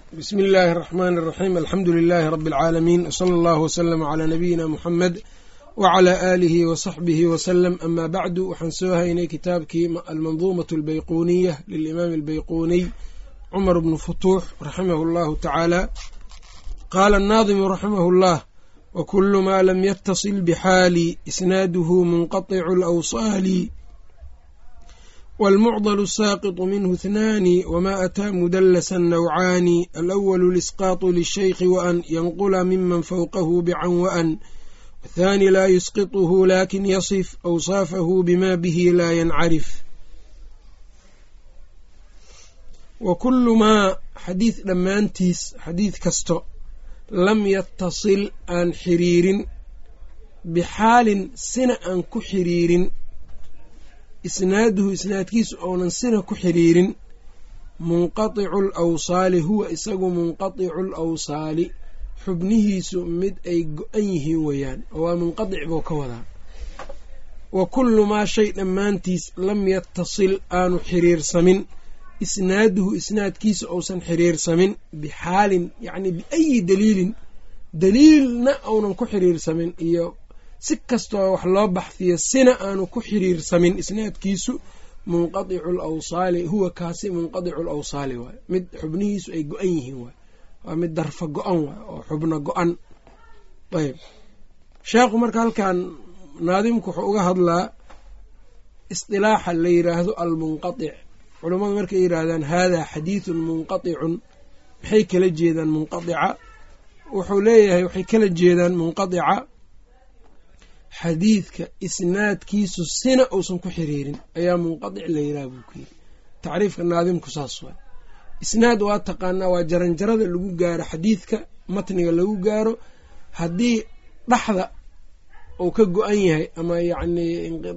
bsmi illaahi الرaxmn الraxim alxamdu lilaahi rabi اlcaalamiin wslى اllahu wslm clى nabiyina muxamed wclى aalihi wsaxbihi wslm ama bacdu waxaan soo haynay kitaabkii almanduumaة اlbayquniya lilimaam اlbayquniy cumar bnu futuux raximah اllahu tacaala qaala الnaadimu raximah اllah wkulu ma lam ytasil bxaali isnaaduhu munqaطicu اlawsaali والمعضل الساقط منه اثنان وما أتى مدلسا نوعان الأول الإسقاط للشيخ وأن ينقل ممن فوقه بعن وأن والثاني لا يسقطه لكن يصف أوصافه بما به لا ينعرف وكل ما xadiid dhammaantiis xadiid kasto lam yatasil aan xiriirin bixaalin sina aan ku xiriirin isnaaduhu isnaadkiisu ounan sina ku xiriirin munqaticu lawsaali huwa isagu munqaticu lawsaali xubnihiisu mid ay go-an yihiin weeyaan oo waa munqadic buu ka wadaa wa kullu maa shay dhammaantiis lam yatasil aanu xiriirsamin isnaaduhu isnaadkiisu ousan xiriirsamin bixaalin yacni biayi daliilin daliilna ounan ku xiriirsamin iyo si kastoo wax loo baxfiyo sina aanu ku xiriirsamin isnaadkiisu munqadicu lawsaali huwa kaasi munqadicu lawsaali waay mid xubnihiisu ay go-an yihiin waay waa mid darfa go-an waay oo xubno go-an ayb sheekhu marka halkan naadimku wuxuu uga hadlaa isdilaaxa la yiraahdo almunqadic culammadu markay yidhaahdaan haadaa xadiidun munqaticun maxay kala jeedaan munqadica wuxuu leeyahay waxay kala jeedaan munqadica xadiidka isnaadkiisu sina uusan ku xiriirin ayaa munqadic la yiraha buu ku yiri tacriifka naadimku saas waay isnaad waa taqaanaa waa jaranjarada lagu gaaro xadiidka matniga lagu gaaro haddii dhaxda uu ka go-an yahay ama yacnii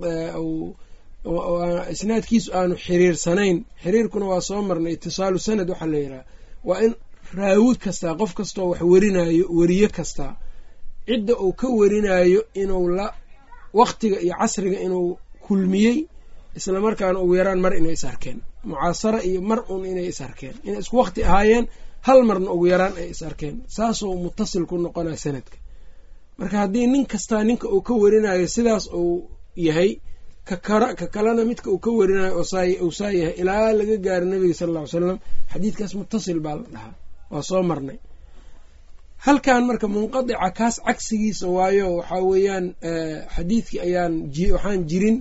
isnaadkiisu aanu xiriirsanayn xiriirkuna waa soo marnay itisaalu sanad waxaa la yidhaha waa in raawi kastaa qof kastoo wax werinayo weriye kastaa cidda uu ka werinayo inuu la waqtiga iyo casriga inuu kulmiyey islamarkaana ugu yaraan mar inay is arkeen mucaasara iyo mar un inay is arkeen inay isku waqti ahaayeen hal marna ugu yaraan ay is arkeen saasuu mutasil ku noqonaya sanadka marka haddii nin kastaa ninka uu ka werinayo sidaas uu yahay kakara ka kalena midka uu ka werinayo uu saa yahay ilaa laga gaaro nabiga sala alla ly salam xadiidkaas mutasil baa la dhahaa waa soo marnay halkan marka munqadica kaas cagsigiisa waayo waxaa weeyaan xadiidkii ayaan waxaan jirin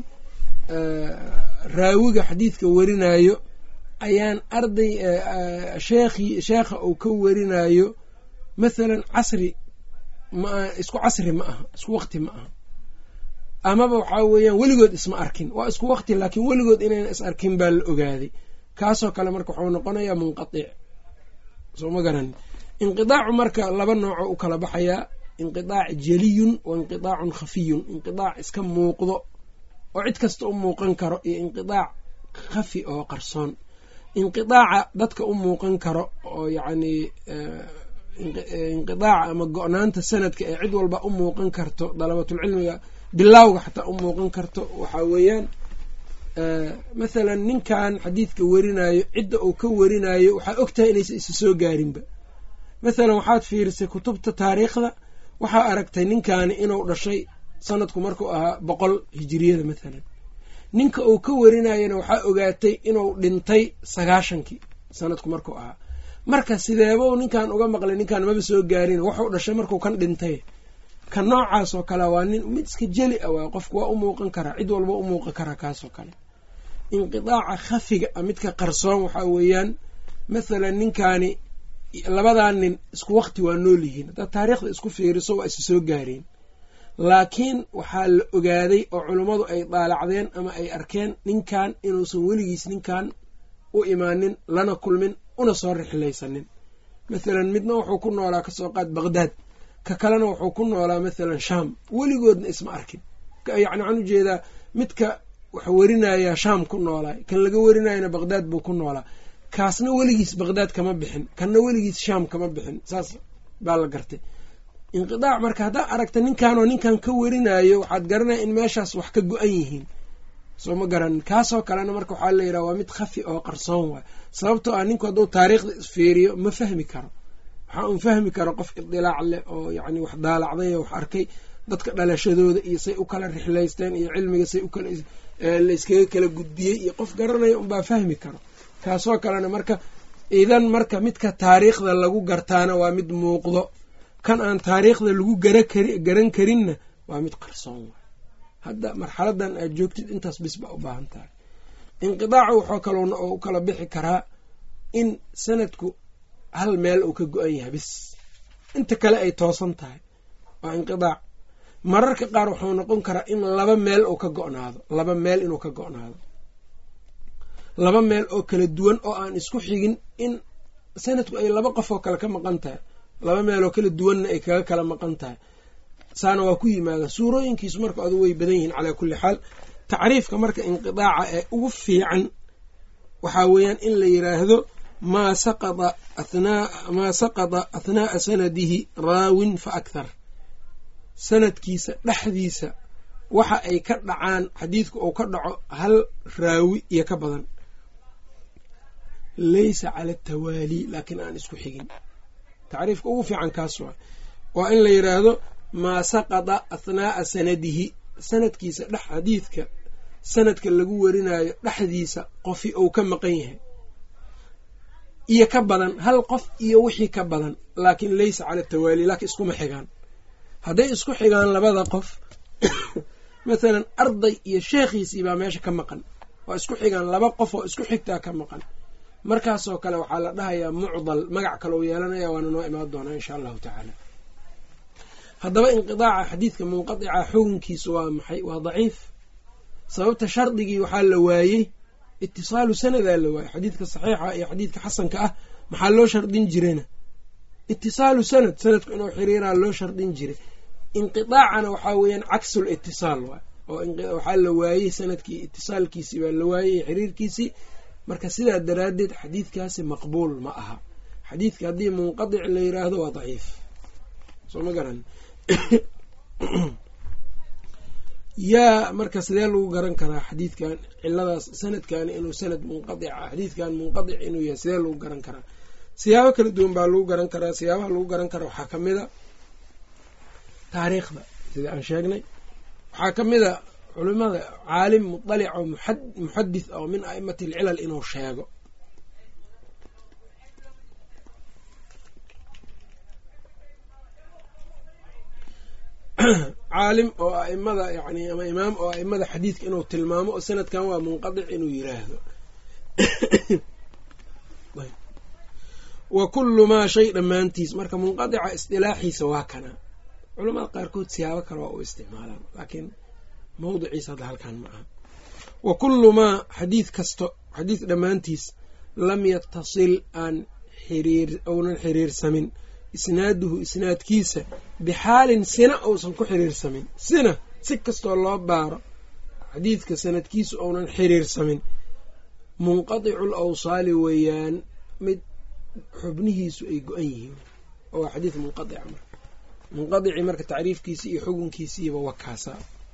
raawiga xadiidka werinayo ayaan arday sheekhi sheekha uu ka werinayo mathalan casri ma isku casri ma aha isku waqti ma aha amaba waxaa weeyaan weligood isma arkin waa isku waqti laakiin weligood inayna is arkin baa la ogaaday kaasoo kale marka waxuu noqonayaa munqadic soo ma garan inqidaacu marka laba nooco u kala baxayaa inqidaac jeliyun wa inqidaacun khafiyun inqidaac iska muuqdo oo cid kasta u muuqan karo iyo inqidaac khafi oo qarsoon inqidaaca dadka u muuqan karo oo yacnii inqidaaca ama go-naanta sanadka ee cid walba u muuqan karto dalabatulcilmiga bilaawga xataa u muuqan karto waxaa weeyaan mathalan ninkan xadiidka werinayo cidda uu ka werinayo waxaa ogtahay inaysa isa soo gaarinba mathalan waxaad fiirisay kutubta taariikhda waxaa aragtay ninkaani inuu dhashay sanadku markuu ahaa boqol hijiriyada mathalan ninka uu ka warinayana waxaa ogaatay inuu dhintay sagaashankii sanadku markuu ahaa marka sideebou ninkan uga maqlay ninkaan maba soo gaarin waxuu dhashay markuu kan dhintay ka noocaas oo kale waa nin mid iska jeli a waay qofku waa u muuqan karaa cid walba u muuqan karaa kaasoo kale inqidaaca khafiga a midka qarsoon waxaa weeyaan mathalan ninkaani labadaa nin isku waqti waa nool yihiin haddaad taariikhda isku fiiriso waa isa soo gaareen laakiin waxaa la ogaaday oo culummadu ay daalacdeen ama ay arkeen ninkan inuusan weligiis ninkan u imaanin lana kulmin una soo rixlaysanin mathalan midna wuxuu ku noolaa kasoo qaad baqhdaad ka kalena wuxuu ku noolaa mathalan shaam weligoodna isma arkin yacni waxaan ujeedaa midka wax werinayaa shaam ku noolaa kan laga werinayana baqhdaad buu ku noolaa kaasna weligiis baqhdaad kama bixin kanna weligiis shaam kama bixin saas baa la gartay inqidaac marka haddaa aragta ninkanoo ninkan ka werinayo waxaad garanaya in meeshaas wax ka go-an yihiin soo ma garanin kaasoo kalena marka waxaa la yidhaha waa mid khafi oo qarsoon waay sababtoo ah ninku hadduu taariikhda isfiiriyo ma fahmi karo waxaa un fahmi karo qof idilaac leh oo yacni wax daalacday oo wax arkay dadka dhalashadooda iyo say u kala rixlaysteen iyo cilmiga say ukala la iskaga kala gudbiyey iyo qof garanaya unbaa fahmi karo kaasoo kalena marka idan marka midka taariikhda lagu gartaana waa mid muuqdo kan aan taariikhda lagu garan karinna waa mid qarsoon waay hadda marxaladan aad joogtid intaas bis baa u baahan tahay inqidaacu waxoo kaloona oo u kala bixi karaa in sanadku hal meel uu ka go-an yahay bis inta kale ay toosan tahay waa inqidaac mararka qaar wuxuu noqon karaa in laba meel uu ka go-naado laba meel inuu ka go-naado laba meel oo kala duwan oo aan isku xigin in sanadku ay laba qof oo kale ka maqan tahay laba meel oo kala duwanna ay kaga kala maqan tahay saana waa ku yimaada suurooyinkiisu marka adu way badan yihiin calaa kulli xaal tacriifka marka inqidaaca ee ugu fiican waxaa weeyaan in la yiraahdo maa saqada athnaa maa saqada athnaa'a sanadihi raawin fa akhar sanadkiisa dhexdiisa waxa ay ka dhacaan xadiidku uu ka dhaco hal raawi iyo ka badan laysa cala atawaali laakiin aan isku xigin tacriifka ugu fiican kaas waa waa in la yidhaahdo maa saqada athnaa'a sanadihi sanadkiisa dhex xadiidka sanadka lagu warinayo dhexdiisa qofi uu ka maqan yahay iyo ka badan hal qof iyo wixii ka badan laakiin laysa cala atawaali laakiin iskuma xigaan hadday isku xigaan labada qof mathalan arday iyo sheekhiisii baa meesha ka maqan waa isku xigaan laba qof oo isku xigtaa ka maqan markaasoo kale waxaa la dhahayaa mucdal magac kale u yeelanaya waana noo imaan doonaa insha allahu tacaala haddaba inqidaaca xadiidka munqadica xukunkiisu waa maxay waa daciif sababta shardigii waxaa la waayey itisaalu sanadaa la waayey xadiidka saxiixa iyo xadiidka xasanka ah maxaa loo shardin jirayna itisaalu sanad sanadku inuu xiriiraa loo shardin jiray inqidaacana waxaa weeyaan caksul itisaal waay oo waxaa la waayey sanadkii itisaalkiisii baa la waayey xiriirkiisii marka sidaa daraaddeed xadiidkaasi maqbuul ma aha xadiidka haddii munqadic la yiraahdo waa daciif soo ma garan yaa marka sidee lagu garan karaa xadiidkan ciladaas sanadkani inuu sanad munqadica xadiidkan munqadic inuu yahay sidee lagu garan karaa siyaabo kala duwan baa lagu garan karaa siyaabaha lagu garan karaa waxaa kamid a taariikhda sida aan sheegnay waxaa ka mid a culimada caalim mudalic oo muxadith oo min a'imati alcilal inuu sheego caalim oo aimada yani ama imaam oo aimada xadiidka inuu tilmaamo oo sanadkan waa munqadic inuu yiraahdo wa kullu maa shay dhammaantiis marka munqadica isdilaaxiisa waa kana culamada qaarkood siyaabo kale waa u isticmaalaan laakiin mawdiciisa hadda halkan ma aha wa kullu maa xadiid kasto xadiid dhammaantiis lam yatasil aan xiriir ounan xiriirsamin isnaaduhu isnaadkiisa bixaalin sina uusan ku xiriirsamin sina si kastoo loo baaro xadiidka sanadkiisa ounan xiriirsamin munqadicul awsaali weeyaan mid xubnihiisu ay go-an yihiin oo waa xadiid munqadica marka munqadici marka tacriifkiisi iyo xukunkiisiiba wakaasa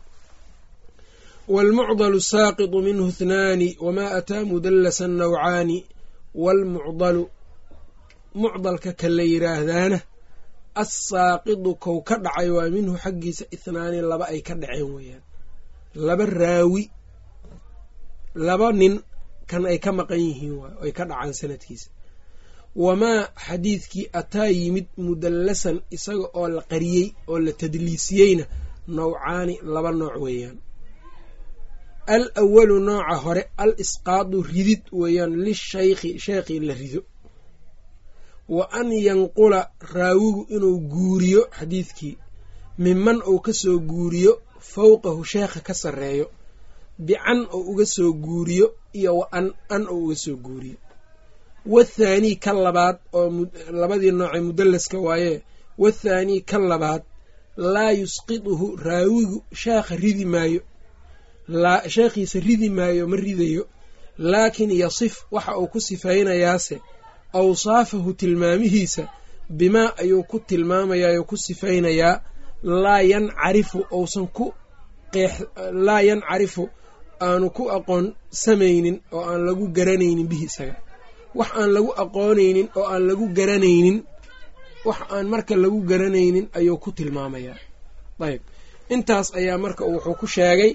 wاlmucdl saaqiطu minhu اthnaani wma ataa mudalasa nawcaani wاlmucdalu mucdalka ka la yiraahdaana assaaqidu kow ka dhacay waa minhu xaggiisa ithnaani laba ay ka dhaceen weeyaan laba raawi laba nin kan ay ka maqan yihiin waay ay ka dhacaan sanadkiisa wamaa xadiidkii ataa yimid mudallasan isaga oo la qariyey oo la tadliisiyeyna nawcaani laba nooc weeyaan al awalu nooca hore al isqaadu ridid weeyaan lishaykhi sheekhii la rido wa an yanqula raawigu inuu guuriyo xadiidkii miman uu ka soo guuriyo fowqahu sheekha ka sarreeyo bican oo uga soo guuriyo iyo wa an an oo uga soo guuriyo wathaanii ka labaad oo labadii noocee mudallaska waayee wathaanii ka labaad laa yusqiduhu raawigu sheekha ridi maayo sheekhiisa ridi maayo ma ridayo laakin yasif waxa uu ku sifaynayaase awsaafahu tilmaamihiisa bimaa ayuu ku tilmaamayaa oo ku sifaynayaa laa yancarifu uusan ku laa yancarifu aanu ku aqoon samaynin oo aan lagu garanaynin bihi isaga wax aan lagu aqoonaynin oo aan lagu garanaynin wax aan marka lagu garanaynin ayuu ku tilmaamayaa ayb intaas ayaa marka wuxuu ku sheegay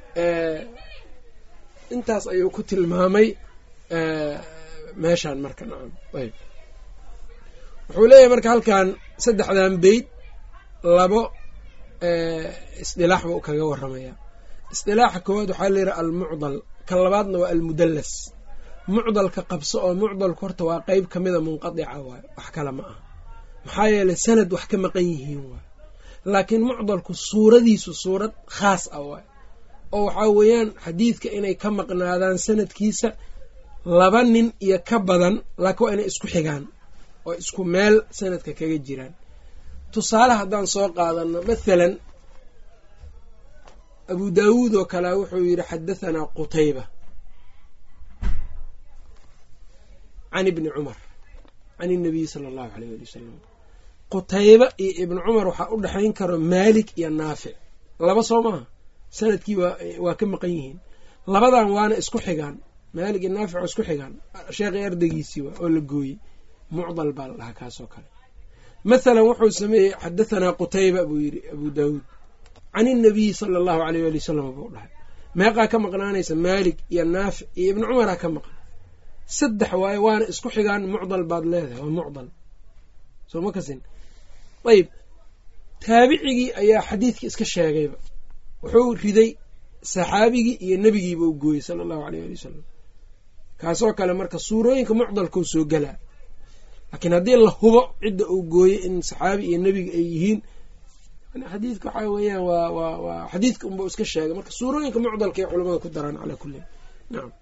intaas ayuu ku tilmaamay meeshaan marka nacam ayb wuxuu leeyahay marka halkan saddexdan beyd labo isdilaax buu kaga waramayaa isdilaaxa koowaad waxaa layidhaha almucdal kan labaadna waa almudallas mucdalka qabso oo mucdalku horta waa qeyb ka mida munqadica waayo wax kale ma aha maxaa yeelay sanad wax ka maqan yihiin waayo laakiin mucdalku suuradiisu suurad khaas ah waayo oo waxaa weeyaan xadiidka inay ka maqnaadaan sanadkiisa laba nin iyo ka badan laakiin waa inay isku xigaan oo isku meel sanadka kaga jiraan tusaale haddaan soo qaadano mathalan abu daawuud oo kale wuxuu yidhi xadahanaa qutayba can ibni cumar can inabiyi sala allahu aleyh ali wasalam qutayba iyo ibni cumar waxaa u dhexayn karo maalik iyo naafic laba soo maaha sanadkii waa ka maqan yihiin labadan waana isku xigaan maalik iyo naafic oo isku xigaan sheekhay ardaygiisii waa oo la gooyey mucdal baa la dhahaa kaasoo kale mathalan wuxuu sameeyey xadahanaa qutayba buu yidhi abu daawuud can inabiyi sala allahu aleyh ali wasalam buu dhahay meeqaa ka maqnaanaysa maalik iyo naafic iyo ibni cumaraa ka maqan saddex waaye waana isku xigaan mucdal baad leedahay waa mucdal soo ma kasin ayb taabicigii ayaa xadiidkii iska sheegayba wuxuu riday saxaabigii iyo nebigiiba u gooyey sala allahu aleyh ali wasalam kaasoo kale marka suurooyinka mucdalkau soo galaa laakiin haddii la hubo cidda uu gooyey in saxaabi iyo nebiga ay yihiin xadiidka waxaa weeyaan waa waa waa xadiidka unba iska sheegay marka suurooyinka mucdalkaay culamada ku daraan calaa kullin nacam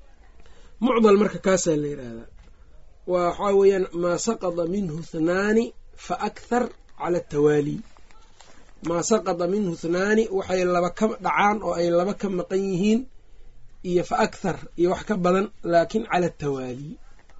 mucdal marka kaasaa la yidhaahdaa waxaa weeyaan maa saqada minhu hnaani fa akhar cala atawaali maa saqada minhu hnaani waxay laba ka dhacaan oo ay laba ka maqan yihiin iyo fa akhar iyo wax ka badan laakiin cala atawaali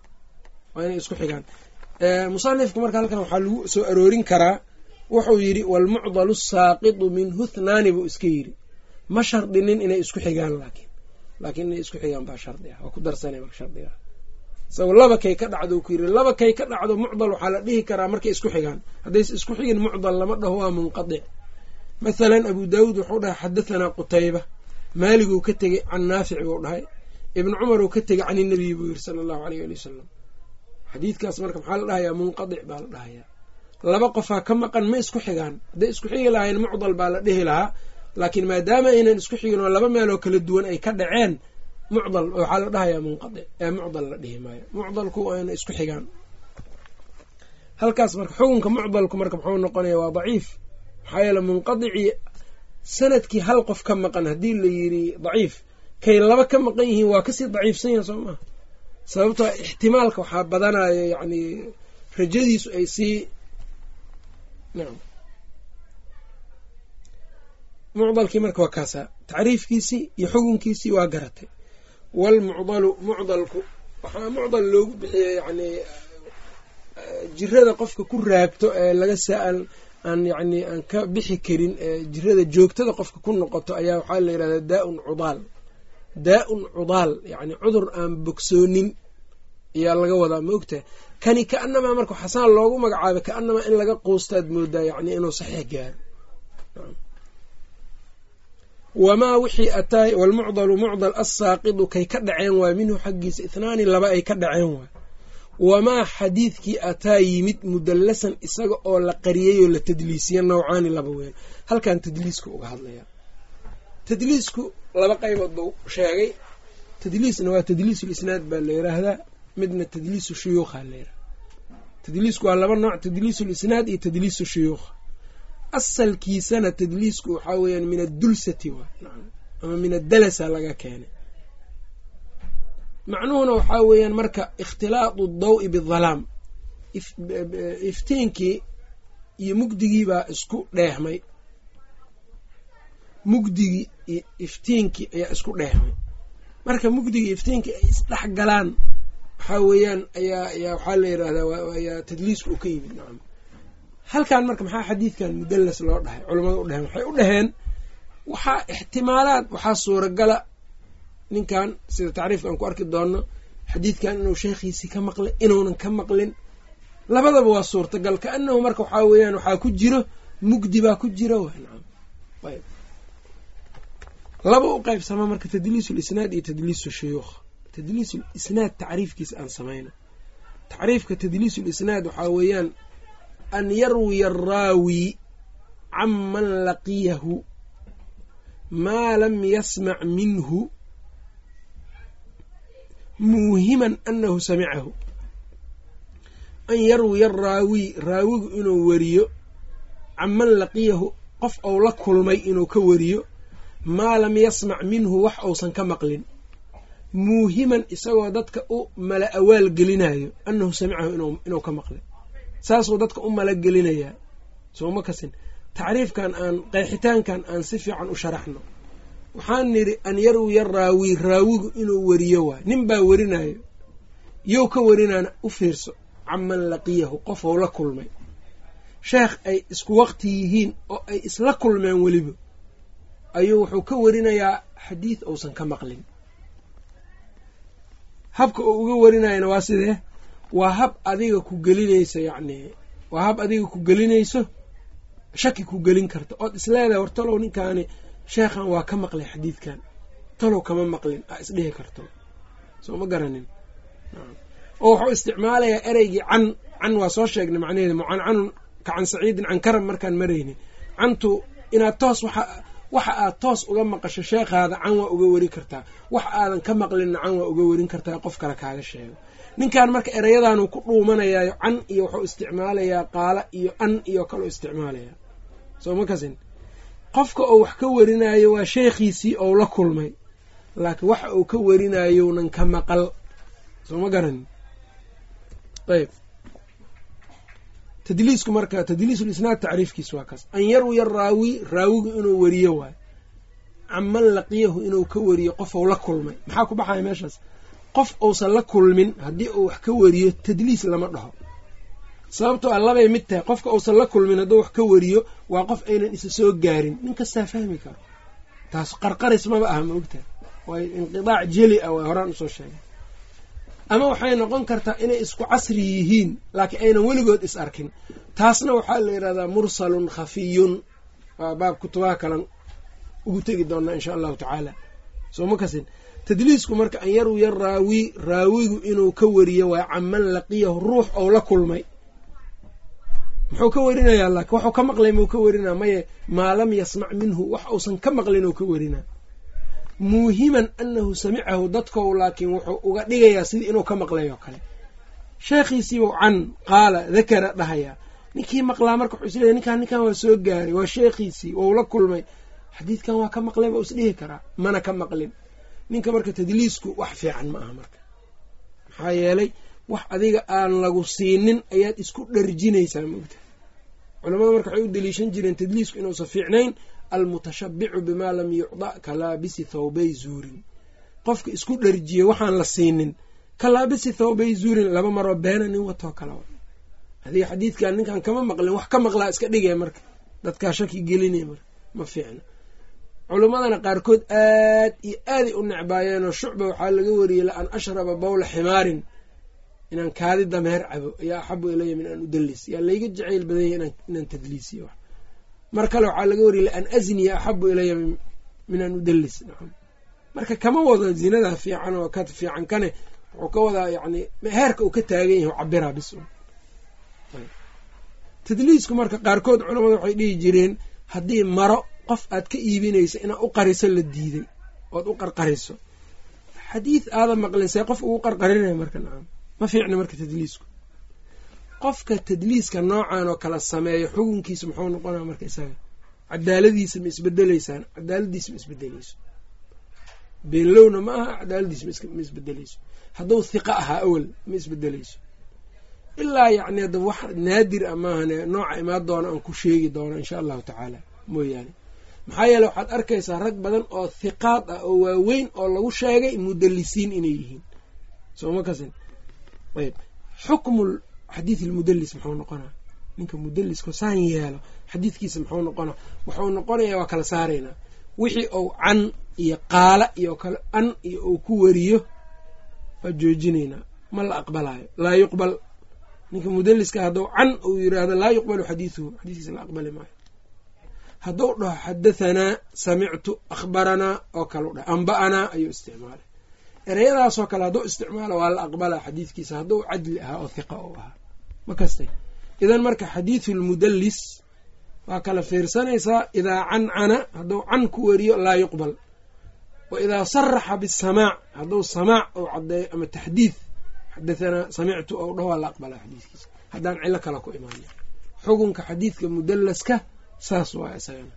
waa inay isku xigaan musanifka marka halkan waxaa lagu soo aroorin karaa wuxuu yidhi waalmucdalu asaaqidu minhu hnaani buu iska yidhi ma shardinin inay isku xigaan laakiin laakiin inay isku xigaan baa shardi ah waa ku darsanay marka shardiga isago laba kay ka dhacdo ku yidhi laba kay ka dhacdo mucdal waxaa la dhihi karaa markay isku xigaan haddayse isku xigin mucdal lama dhaho waa munqadic mathalan abu daawuud wuxuu dhahay xadahanaa qutayba maaliguu ka tegey can naafic buu dhahay ibni cumar uu ka tegey can inabiy buu yidhi sala allahu aleyh ali wasalam xadiidkaas marka maxaa la dhahayaa munqadic baa la dhahayaa laba qofaa ka maqan ma isku xigaan hadday isku xigi lahayn mucdal baa la dhihi lahaa laakiin maadaama aynan isku xigin oo laba meeloo kala duwan ay ka dhaceen mucdal waxaa la dhahayaa munqadic ee mucdal la dhihi maayo mucdalku waana isku xigaan halkaas marka xukunka mucdalku marka muxuu noqonaya waa daciif maxaa yeele munqadicii sanadkii hal qof ka maqan haddii la yidhi daciif kay laba ka maqan yihiin waa kasii daciifsan yaha soo maha sababtoo ixtimaalka waxaa badanayo yacni rajadiisu ay sii nacam mucdalkii marka waa kaasaa tacriifkiisii iyo xukunkiisii waa garatay waalmucdalu mucdalku waxaa mucdal loogu bixiya yacni jirada qofka ku raagto ee laga saa-al aan yacni aan ka bixi karin jirada joogtada qofka ku noqoto ayaa waxaa la yidhahdaa daa-un cudaal daa-un cudaal yacni cudur aan bogsoonin ayaa laga wadaa ma ogtahay kani ka-anamaa marka xasaan loogu magacaabay ka-anamaa in laga quustaad moodaa yacni inuu saxiix gaaro wamaa wixii ataay walmucdalu mucdal assaaqidu kay ka dhaceen waay minhu xaggiisa ithnaani laba ay ka dhaceen waay wamaa xadiidkii ataa yimid mudallasan isaga oo la qariyey oo la tadliisiya nawcaani laba weel halkan tadliiska uga hadlaya tadliisku laba qaybood buu sheegay tadliisna waa tadliisulisnaad baa la yiraahdaa midna tadliisu shuyuukha la yirahda tadliisku waa laba nooc tadliisulisnaad iyo tadliisu shuyuukha asalkiisana tadliisku waxaa weeyaan min addulsati waa ama min addalasa laga keenay macnuhuna waxaa weeyaan marka ikhtilaatu dawi bidalaam iftiinkii iyo mugdigii baa isku dheehmay mugdigii iyo iftiinkii ayaa isku dheehmay marka mugdigii iftiinkii ay isdhex galaan waxaa weeyaan ayaa ayaa waxaa la yirahdaa ayaa tadliisku uu ka yimid nacam halkan marka maxaa xadiidkan mudallas loo dhahay culamada u dheheen waxay u dhaheen waxaa ixtimaalaad waxaa suuragala ninkan sida tacriifka aan ku arki doonno xadiidkan inuu sheekhiisii ka maqlay inuunan ka maqlin labadaba waa suurtagal kaanahu marka waxaa weeyaan waxaa ku jiro mugdi baa ku jira ayb laba u qaybsama marka tadliis lisnaad iyo tadliis shuyuukh tadliis lisnaad tacriifkiisa aan samayno tacriifka tadliis lisnaad waxaa weeyaan an yarwiya araawi can man laqiyahu maa lam yasmac minhu muuhiman anahu samicahu an yarwiya araawi raawigu inuu weriyo can man laqiyahu qof ou la kulmay inuu ka wariyo maa lam yasmac minhu wax uusan ka maqlin muuhiman isagoo dadka u mala awaal gelinayo annahu samicahu inuu ka maqlay saasuu dadka u mala gelinayaa sooma kasin tacriifkan aan qeexitaankan aan si fiican u sharaxno waxaan nidhi an yarwiya raawi raawigu inuu weriyo waay nin baa werinayo yow ka werinaana u fiirso canman laqiyahu qofou la kulmay sheekh ay isku waqti yihiin oo ay isla kulmeen weliba ayuu wuxuu ka warinayaa xadiid uusan ka maqlin habka uu uga warinayana waa sidee waa hab adiga ku gelinayso yacni waa hab adiga ku gelinayso shaki ku gelin karta ood isleedahay war talow ninkaani sheekhan waa ka maqlay xadiidkan talow kama maqlin aa isdhihi karto soo ma garanin oo wuxuu isticmaalayaa ereygii can can waa soo sheegnay macnaheeda mucancanun ka can saciidin can karam markaan marayni cantu inaad toos waxa waxa aad toos uga maqasho sheekhaada can waa uga weri kartaa wax aadan ka maqlinna can waa uga werin kartaa qof kale kaaga sheego ninkan marka ereyadaanuu ku dhuumanayaayo can iyo wuxuu isticmaalayaa qaala iyo an iyo kaleu isticmaalayaa soo ma kasin qofka uu wax ka werinayo waa sheekhiisii ou la kulmay laakiin waxa uu ka werinayounan ka maqal soo ma garanin ayb tadliisku marka tadliisulisnaad tacriifkiis waa kaas an yarwiya raawi raawigu inuu weriyo waayo canman laqiyahu inuu ka weriyo qofou la kulmay maxaa ku baxaya meeshaas qof uusan la kulmin haddii uu wax ka weriyo tadliis lama dhaho sababtoo a labay mid tahay qofka uusan la kulmin hadduu wax ka weriyo waa qof aynan isa soo gaarin nin kastaa fahmi karo taas qarqaris maba aha ma ogtahay waay inqidaac jeli ah waa horaan usoo sheegay ama waxay noqon kartaa inay isku casri yihiin laakiin aynan weligood is arkin taasna waxaa la yidhahdaa mursalun khafiyun waa baab kutubaha kalan ugu tegi doonaa insha allahu tacaala soo ma kasin tadliisku marka an yarwiya raawi raawigu inuu ka weriyo waa canman laqiyahu ruux ou la kulmay muxuu ka werinayaa laakiin waxuu ka maqlay muu ka werinaa maye maa lam yasmac minhu wax uusan ka maqlin ou ka werinaa muuhiman anahu samicahu dadkou laakiin wuxuu uga dhigayaa sidii inuu ka maqlay oo kale sheekhiisiibuu can qaala dakara dhahayaa ninkii maqlaa marka wuxuu isleeyahy ninkaan ninkan waa soo gaaray waa sheekhiisii wou la kulmay xadiidkan waa ka maqlay baa isdhihi karaa mana ka maqlin ninka marka tadliisku wax fiican ma aha marka maxaa yeelay wax adiga aan lagu siinin ayaad isku dharjinaysaa moogta culamada marka waxay u daliishan jireen tadliisku inuusan fiicnayn almutashabicu bimaa lam yucda ka laabisi thawbay zuurin qofka isku dharjiya waxaan la siinin ka laabisi thawbay zuurin laba maroo beena nin watoo kala adiga xadiidkan ninkan kama maqlin wax ka maqlaa iska dhigay marka dadkaa shaki gelinay marka ma fiicna culimmadana qaarkood aad iyo aaday u necbaayeenoo shucba waxaa laga wariyey la an ashraba bawla ximaarin inaan kaadi dameer cabo ayaa axabu ilaya min an udallis yaa layga jacayl badanya inaan tadliisiyo mar kale waxaa laga wariyay la an azniya axabu ilaya min an udallis marka kama wado zinada fiican oo ka fiican kane wuxuu ka wadaa yani heerka uu ka taagan yahay cabiraa bis tadliisku marka qaarkood culamada waxay dhihi jireen haddii maro qof aad ka iibinayso inaad u qariso la diiday ood u qarqariso xadiid aada maqlisay qof ugu qarqarinaya marka nacam ma fiicna marka tadliisku qofka tadliiska noocan oo kala sameeyo xukunkiisa muxuu noqonaya marka isaga cadaaladiisa ma isbedeleysaan cadaaladiisa ma isbedeleyso beenlowna ma aha cadaaladiisa ma isbedeleyso hadduu hiqa ahaa awel ma isbedeleyso ilaa yacni hadda wax naadir a maahane nooca imaan doona aan ku sheegi doono insha allahu tacaala mooyaane maxaa yeele waxaad arkaysaa rag badan oo hiqaad ah oo waaweyn oo lagu sheegay mudalisiin inay yihiin sooma kasin ayb xukmu xadiid ilmudalis muxuu noqonaa ninka mudaliska saan yeelo xadiidkiisa muxuu noqonaa wuxuu noqonayaa waa kala saaraynaa wixii ou can iyo qaala iyo kale an iyo uu ku wariyo waa joojinaynaa ma la aqbalaayo laa yuqbal ninka mudaliska hadduu can uu yiraahdo laa yuqbalu xadiiduhu xadiiskiisa la aqbali maayo hadduu dhaho xadathanaa samictu akhbaranaa oo kale dhah amba'anaa ayuu isticmaalay ereyadaasoo kale hadduu isticmaalo waa la aqbalaa xadiidkiisa hadduu cadli ahaa oo hiqa u ahaa ma kastay idan marka xadiidu lmudalis waa kala fiirsanaysaa idaa cancana hadduu can ku weriyo laa yuqbal wa idaa saraxa bisamaac hadduu samaac ou caddeeyo ama taxdiid xadathanaa samictu ou dhaho waa la aqbalaa xadiidkiisa haddaan cilo kale ku imaana xukunka xadiidka mudalaska saas waa isagana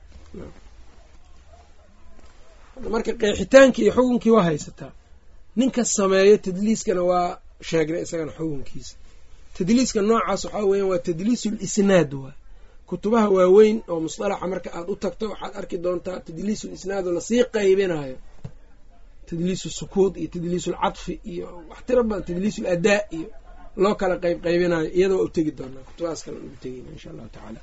marka qeexitaankii iyo xukunkii waa haysataa ninka sameeyo tadliiskana waa sheegnay isagana xukunkiisa tadliiska noocaas waxaa weeyaan waa tadliisu lisnaad waay kutubaha waaweyn oo musطalaxa marka aad u tagto waxaad arki doontaa tadliisu lisnaad oo lasii qaybinayo tadliisu sukuud iyo tadliisu lcadfi iyo wax tiro badan tadliisu ladaa iyo loo kala qayb qaybinayo iyada waa u tegi doonaa kutubahaas kale ugu tegeyna insha allahu tacaala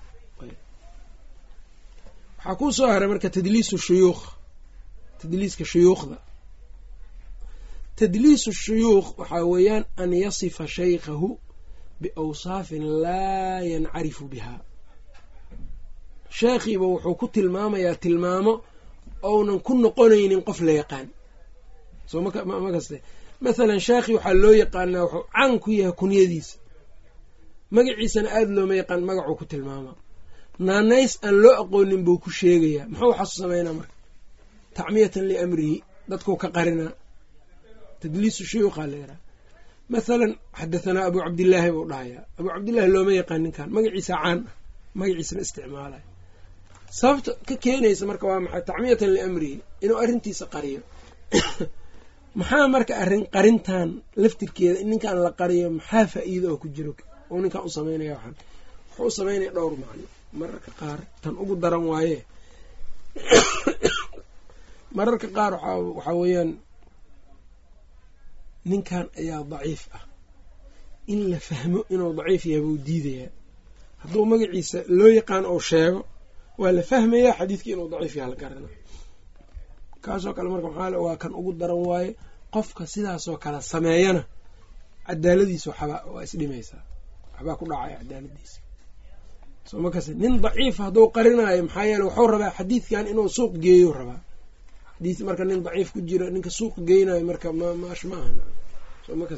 waxaa kuu soo haray marka tadliisu shuyuukh tadliiska shuyuukhda tadliisu shuyuukh waxaa weeyaan an yasifa shaykhahu biawsaafin laa yancarifu biha sheekhiiba wuxuu ku tilmaamayaa tilmaamo ounan ku noqonaynin qof la yaqaan soo ma kaste mathalan sheekhii waxaa loo yaqaanaa wuxuu caan ku yahay kunyadiisa magaciisana aada looma yaqaan magacuu ku tilmaamaa naanays aan loo aqoonin buu ku sheegayaa muxuu waxaasu sameynaa marka tacmiyatan liamrihi dadkuu ka qarinaa tadliisu shuyuuqaa la yaraha mathalan xadathanaa abuu cabdillaahi buu dhahayaa abuu cabdillaahi looma yaqaan ninkan magaciisa caan ah magaciisana isticmaalaya sababta ka keenaysa marka waa maxay tacmiyatan liamrihi inuu arrintiisa qariyo maxaa marka arrin qarintan laftirkeeda in ninkan la qariyo maxaa faa-iida oo ku jiro oo ninkan u sameynaya waxaan wuxuu u sameynaya dhowr macno mararka qaar tan ugu daran waaye mararka qaar waxaa weeyaan ninkan ayaa daciif ah in la fahmo inuu daciif yahay buu diidayaa hadduu magaciisa loo yaqaan ou sheego waa la fahmayaa xadiidkii inuu daciif yaha la garana kaasoo kale marka maxaa waa kan ugu daran waaye qofka sidaasoo kale sameeyana cadaaladiisa waxbaa waa isdhimaysaa waxbaa ku dhacaya cadaaladiisa soo makas nin daciif hadduu qarinaayo maxaa yeele wuxuu rabaa xadiidkan inuu suuq geeyo rabaa xadiid marka nin daciif ku jira ninka suuq geynayo marka mmaash ma aha soo makas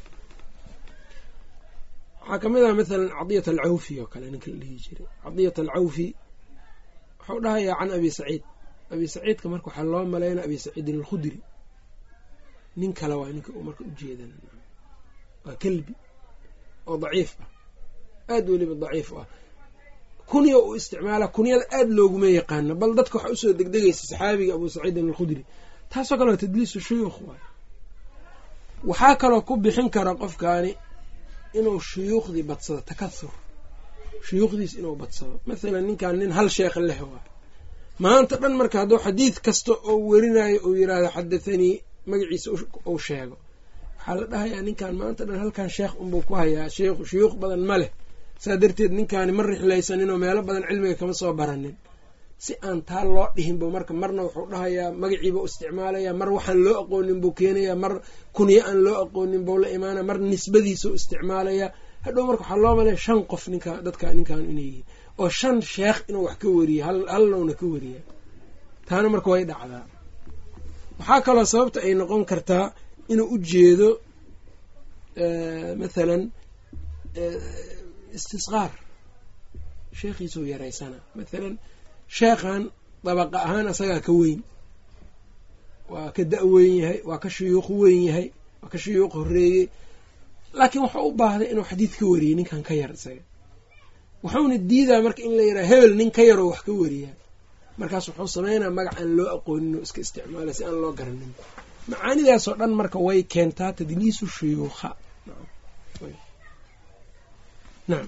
waxaa kamid ah mathalan cadiyat alcawfi oo kale ninka la dhihi jiray cadiyat alcawfi wuxuu dhahayaa can abi saciid abi saciidka marka waxaa loo malaynaa abi saciidin alkhudri nin kale waa ninka uu marka ujeedan waa kelbi oo daciif ah aada weliba daciif u ah kunya uu isticmaala kunyada aada looguma yaqaano bal dadka waxaa usoo degdegaysa saxaabiga abu saciidin alkhudri taasoo kale waa tadliisu shuyuukh waay waxaa kaloo ku bixin kara qofkaani inuu shuyuukhdii badsado takahur shuyuukhdiis inuu badsado mathalan ninkan nin hal sheekh leh waa maanta dhan marka hadduu xadiid kasta oo werinayo uu yiraahdo xadathanii magaciisa uu sheego waxaa la dhahayaa ninkan maanta dhan halkan sheekh unbuu ku hayaa sheikhu shuyuukh badan ma leh saa darteed ninkaani ma rixlaysaninoo meelo badan cilmiga kama soo baranin si aan taa loo dhihin buu marka marna wuxuu dhahayaa magaciibuu isticmaalayaa mar waxaan loo aqoonin buu keenayaa mar kunyo aan loo aqoonin buu la imaanaya mar nisbadiisuu isticmaalayaa hadhow marka waxaa loo malaya shan qof ninka dadka ninkan inay yihiin oo shan sheekh inuu wax ka weriye halnowna ka weriya taana marka way dhacdaa waxaa kaloo sababta ay noqon kartaa inuu u jeedo mathalan istisqaar sheekhiisuu yaraysana mathalan sheekhan dabaqa ahaan asagaa ka weyn waa ka da- weyn yahay waa ka shuyuuq weyn yahay waa ka shuyuuq horeeyey laakiin wuxuu u baahday inuu xadiid ka wariyey ninkan ka yar isaga wuxuuna diidaa marka in la yidhaha hebel nin ka yaroo wax ka wariyaa markaas wuxuu sameynaa magac aan loo aqoonin oo iska isticmaala si aan loo garanin macaanidaasoo dhan marka way keentaa tadliisu shuyuukha nacam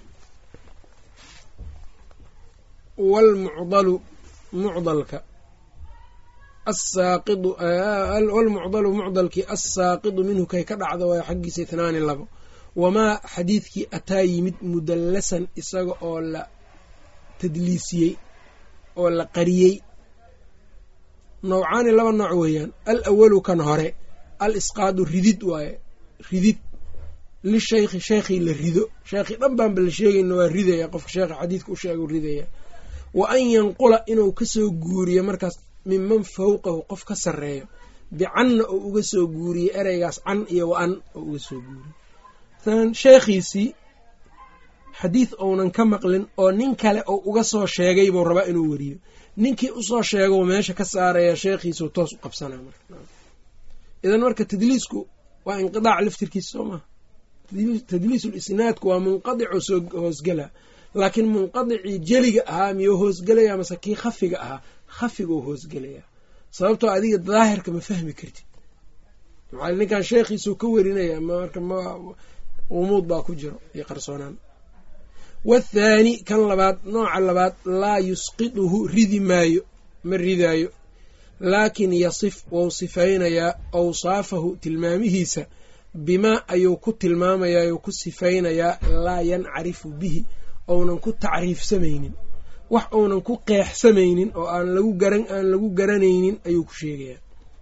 wlmucdalu mucdalka asaaqidu walmucdalu mucdalkii assaaqidu minhu kay ka dhacda waayo xaggiisa itnaani labo wamaa xadiidkii ataa yimid mudallasan isaga oo la tadliisiyey oo la qariyey nawcaani laba nooc weeyaan al awalu kan hore al isqaadu ridid waaye ridid lishaykhi sheekhii la rido sheekhii dhan baanba la sheegayna waa ridaya qofka sheekha xadiidka u sheega ridaya wa an yanqula inuu kasoo guuriyo markaas minman fawqahu qof ka sarreeyo bicanna oo uga soo guuriyo ereygaas can iyo wa an oo uga soo guuriyo masalan sheekhiisii xadiid ounan ka maqlin oo nin kale oo uga soo sheegay buu rabaa inuu weriyo ninkii usoo sheego meesha ka saaraya sheekhiisuu toos u qabsanaa marka idan marka tadliisku waa inqidaac laftirkiisa soo maha tadliisul isnaadku waa munqadico soo hoosgala laakiin munqadicii jeliga ahaa miyuu hoosgelaya mase kii khafiga ahaa khafiguu hoosgelaya sababtoo adiga daahirka ma fahmi kartid maxaa ninkan sheekhiisuu ka werinaya marka ma umuud baa ku jiro iyo qarsoonaan wathaani kan labaad nooca labaad laa yusqiduhu ridi maayo ma ridaayo laakin yasif wou sifaynayaa awsaafahu tilmaamihiisa bimaa ayuu ku tilmaamayaa yuu ku sifaynayaa laa yancarifu bihi ounan ku tacriifsamaynin wax uunan ku qeexsamaynin oo aan lagu garan aan lagu garanaynin ayuu ku sheegayaa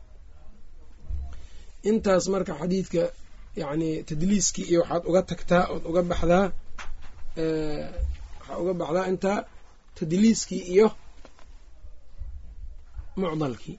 intaas marka xadiidka yacni tadliiskii iyo waxaad uga tagtaa ood uga baxdaa waxaa uga baxdaa intaa tadliiskii iyo mucdalkii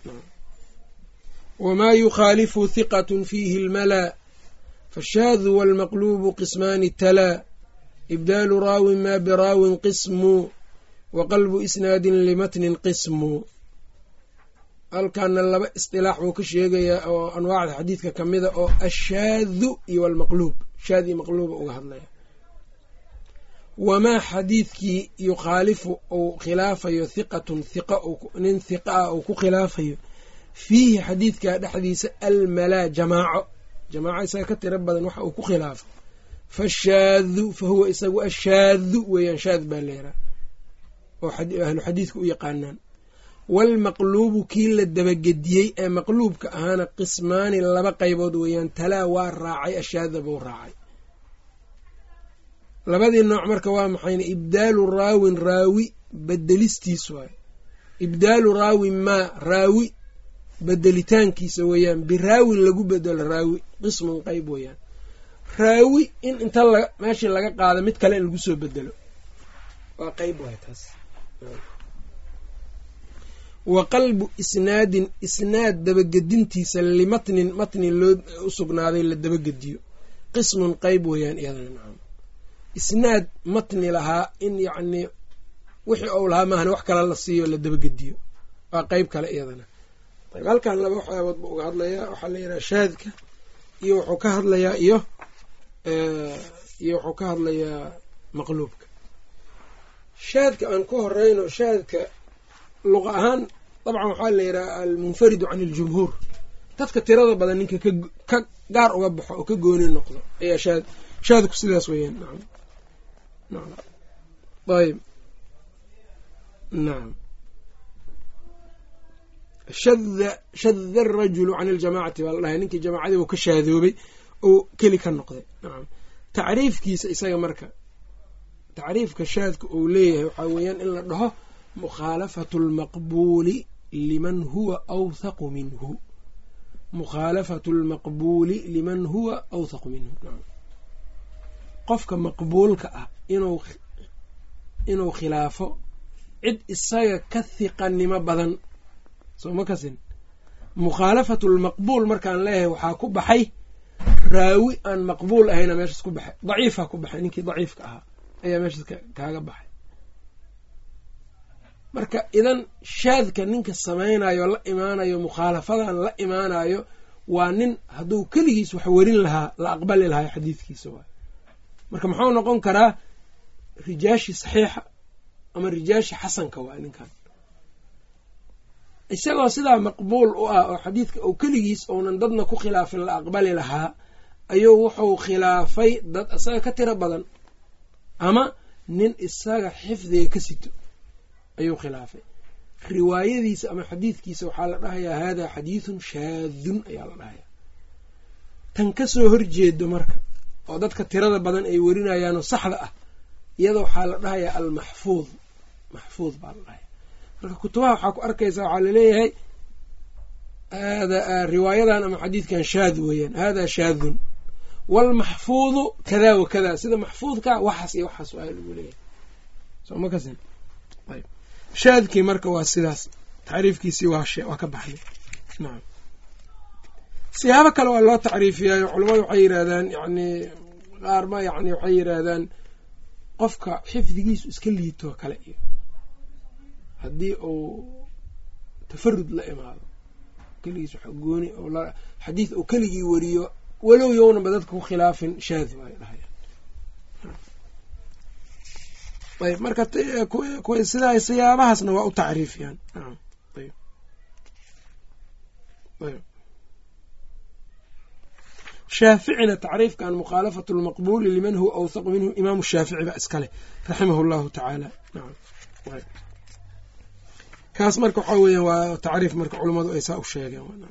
wamaa yukhaalifu hiqat fiihi اlmalaa fashaadu wاlmaqlubu qismaani talaa ibdaalu raawin maa biraawin qismu wa qalbu isnaadin limatnin qismu halkaana laba isdilaax buu ka sheegayaa oo anwaacda xadiidka ka mida oo ashaadu iyo almaqluub shaad iyo maqluuba uga hadlaya wamaa xadiidkii yukhaalifu uu khilaafayo hiqatun hiqa nin hiqa ah uu ku khilaafayo fiihi xadiidka dhexdiisa almalaa jamaaco jamaaco isaga ka tiro badan waxa uu ku khilaafo fashaadu fa huwa isagu ashaadu weeyaan shaad baa leeraa oo ahlu xadiidka u yaqaanaan waalmaqluubu kii la dabagediyey ee maqluubka ahaana qismaani laba qaybood weeyaan talaa waa raacay ashaada buu raacay labadii nooc marka waa maxayna ibdaalu raawin raawi bedelistiis waayo ibdaalu raawin maa raawi bedelitaankiisa weeyaan biraawin lagu bedelo raawi qismun qeyb weeyaan raawi in inta meeshii laga qaado mid kale in lagu soo bedelo waa qeyb waay taas wa qalbu isnaadin isnaad dabagedintiisa limatnin matnin loo u sugnaaday la dabagediyo qismun qeyb weeyaan iyadana nacam isnaad matni lahaa in yacnii wixii ou lahaa maahane wax kale la siiyo la dabagediyo waa qeyb kale iyadana ayb halkan laba waxyaabood buu uga hadlayaa waxaa la yidhaha shaadka iyo wuxuu ka hadlayaa iyo iyo wuxuu ka hadlayaa maqluubka shaadka aan ku horeyno shaadka luqa ahaan dabcan waxaa la yidhaha almunfaridu can iljumhuur dadka tirada badan ninka ka gaar uga baxo oo ka gooni noqdo ayaa shaad shaadku sidaas weeyaan nacam nacam ayb nacam shada shada arajulu can iljamacati baa la dhahay ninkii jamaacadii uu ka shaadoobay oo keli ka noqday nacam tacriifkiisa isaga marka tacriifka shaadka uu leeyahay waxaa weeyaan in la dhaho mukhaalafatu lmaqbuuli liman huwa awthaqu minhu mukhaalafatu lmaqbuuli liman huwa awthaqu minhu nacam qofka maqbuulka ah inuu inuu khilaafo cid isaga ka hiqanimo badan soo ma kasin mukhaalafatu lmaqbuul markaan leeyahay waxaa ku baxay raawi aan maqbuul ahayna meeshaas ku baxay daciifaa ku baxay ninkii daciifka ahaa ayaa meeshaas kaaga baxay marka idan shaadka ninka samaynayo la imaanayo mukhaalafadan la imaanayo waa nin hadduu keligiis wax werin lahaa la aqbali lahaa xadiidkiisa waay marka muxuu noqon karaa rijaashi saxiixa ama rijaashi xasanka waay ninkan isagoo sidaa maqbuul u ah oo xadiidka uu keligiis ounan dadna ku khilaafin la aqbali lahaa ayuu wuxuu khilaafay dad isaga ka tiro badan ama nin isaga xifdiga ka sito ayuu khilaafay riwaayadiisa ama xadiidkiisa waxaa la dhahayaa haadaa xadiidun shaadun ayaa la dhahayaa tan kasoo horjeedo marka oo dadka tirada badan ay werinayaanoo saxda ah iyada waxaa la dhahayaa almaxfuud maxfuud baa la dhahaya marka kutubaha waxaa ku arkaysaa waxaa laleeyahay riwaayadan ama xadiidkan shaad weeyaan hada shaadun waalmaxfuudu kada wa kada sida maxfuudka waxaas iyo waxaas waa lagu leeyahay soma kasin ayb shaadkii marka waa sidaas tacriifkiisii waa ka baxday nacam siyaabo kale waa loo tacriifiyaayo culamadu waxay yidhaahdaan yani qaarma yani waxay yidhaahdaan qofka xifdigiisu iska liitoo kale iyo haddii uu tafarud la imaado keligiis wax gooni xadiid uu keligii wariyo walow yownaba dadka ku khilaafin shaadi waay dhahayaan ayb marka sidaa siyaabahaasna waa u tacriifiyaan ayb ayb shaaficina tacriifkan mukhaalafatu lmaqbuuli liman huwa awthaqu minhu imaamu shaafici ba iskaleh raximahu llahu tacaala kaas marka waxaa weeyaan waa tacriif marka culammadu ay saa u sheegeen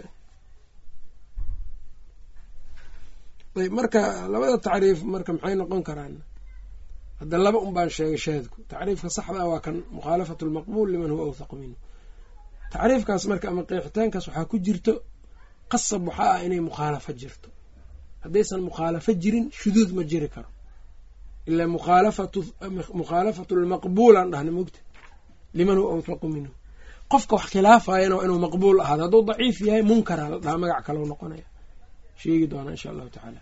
ayb marka labada tacriif marka maxay noqon karaan hadda laba un baan sheegay shaadku tacriifka saxda ah waa kan mukhaalafatu lmaqbuul liman huwa awthaqu minhu tacriifkaas marka ama qeexitaankaas waxaa ku jirto qasab waxaa ah inay mukhaalafo jirto haddaysan mukhaalafo jirin shuduud ma jiri karo ilaa mukhaalafatu lmaqbuul aan dhahna mogta liman huwa awthaqu minhu qofka wax khilaafayana waa inuu maqbuul ahaado hadduu daciif yahay munkara la dhaha magac kaleu noqonaya sheegi doonaa insha allahu tacaala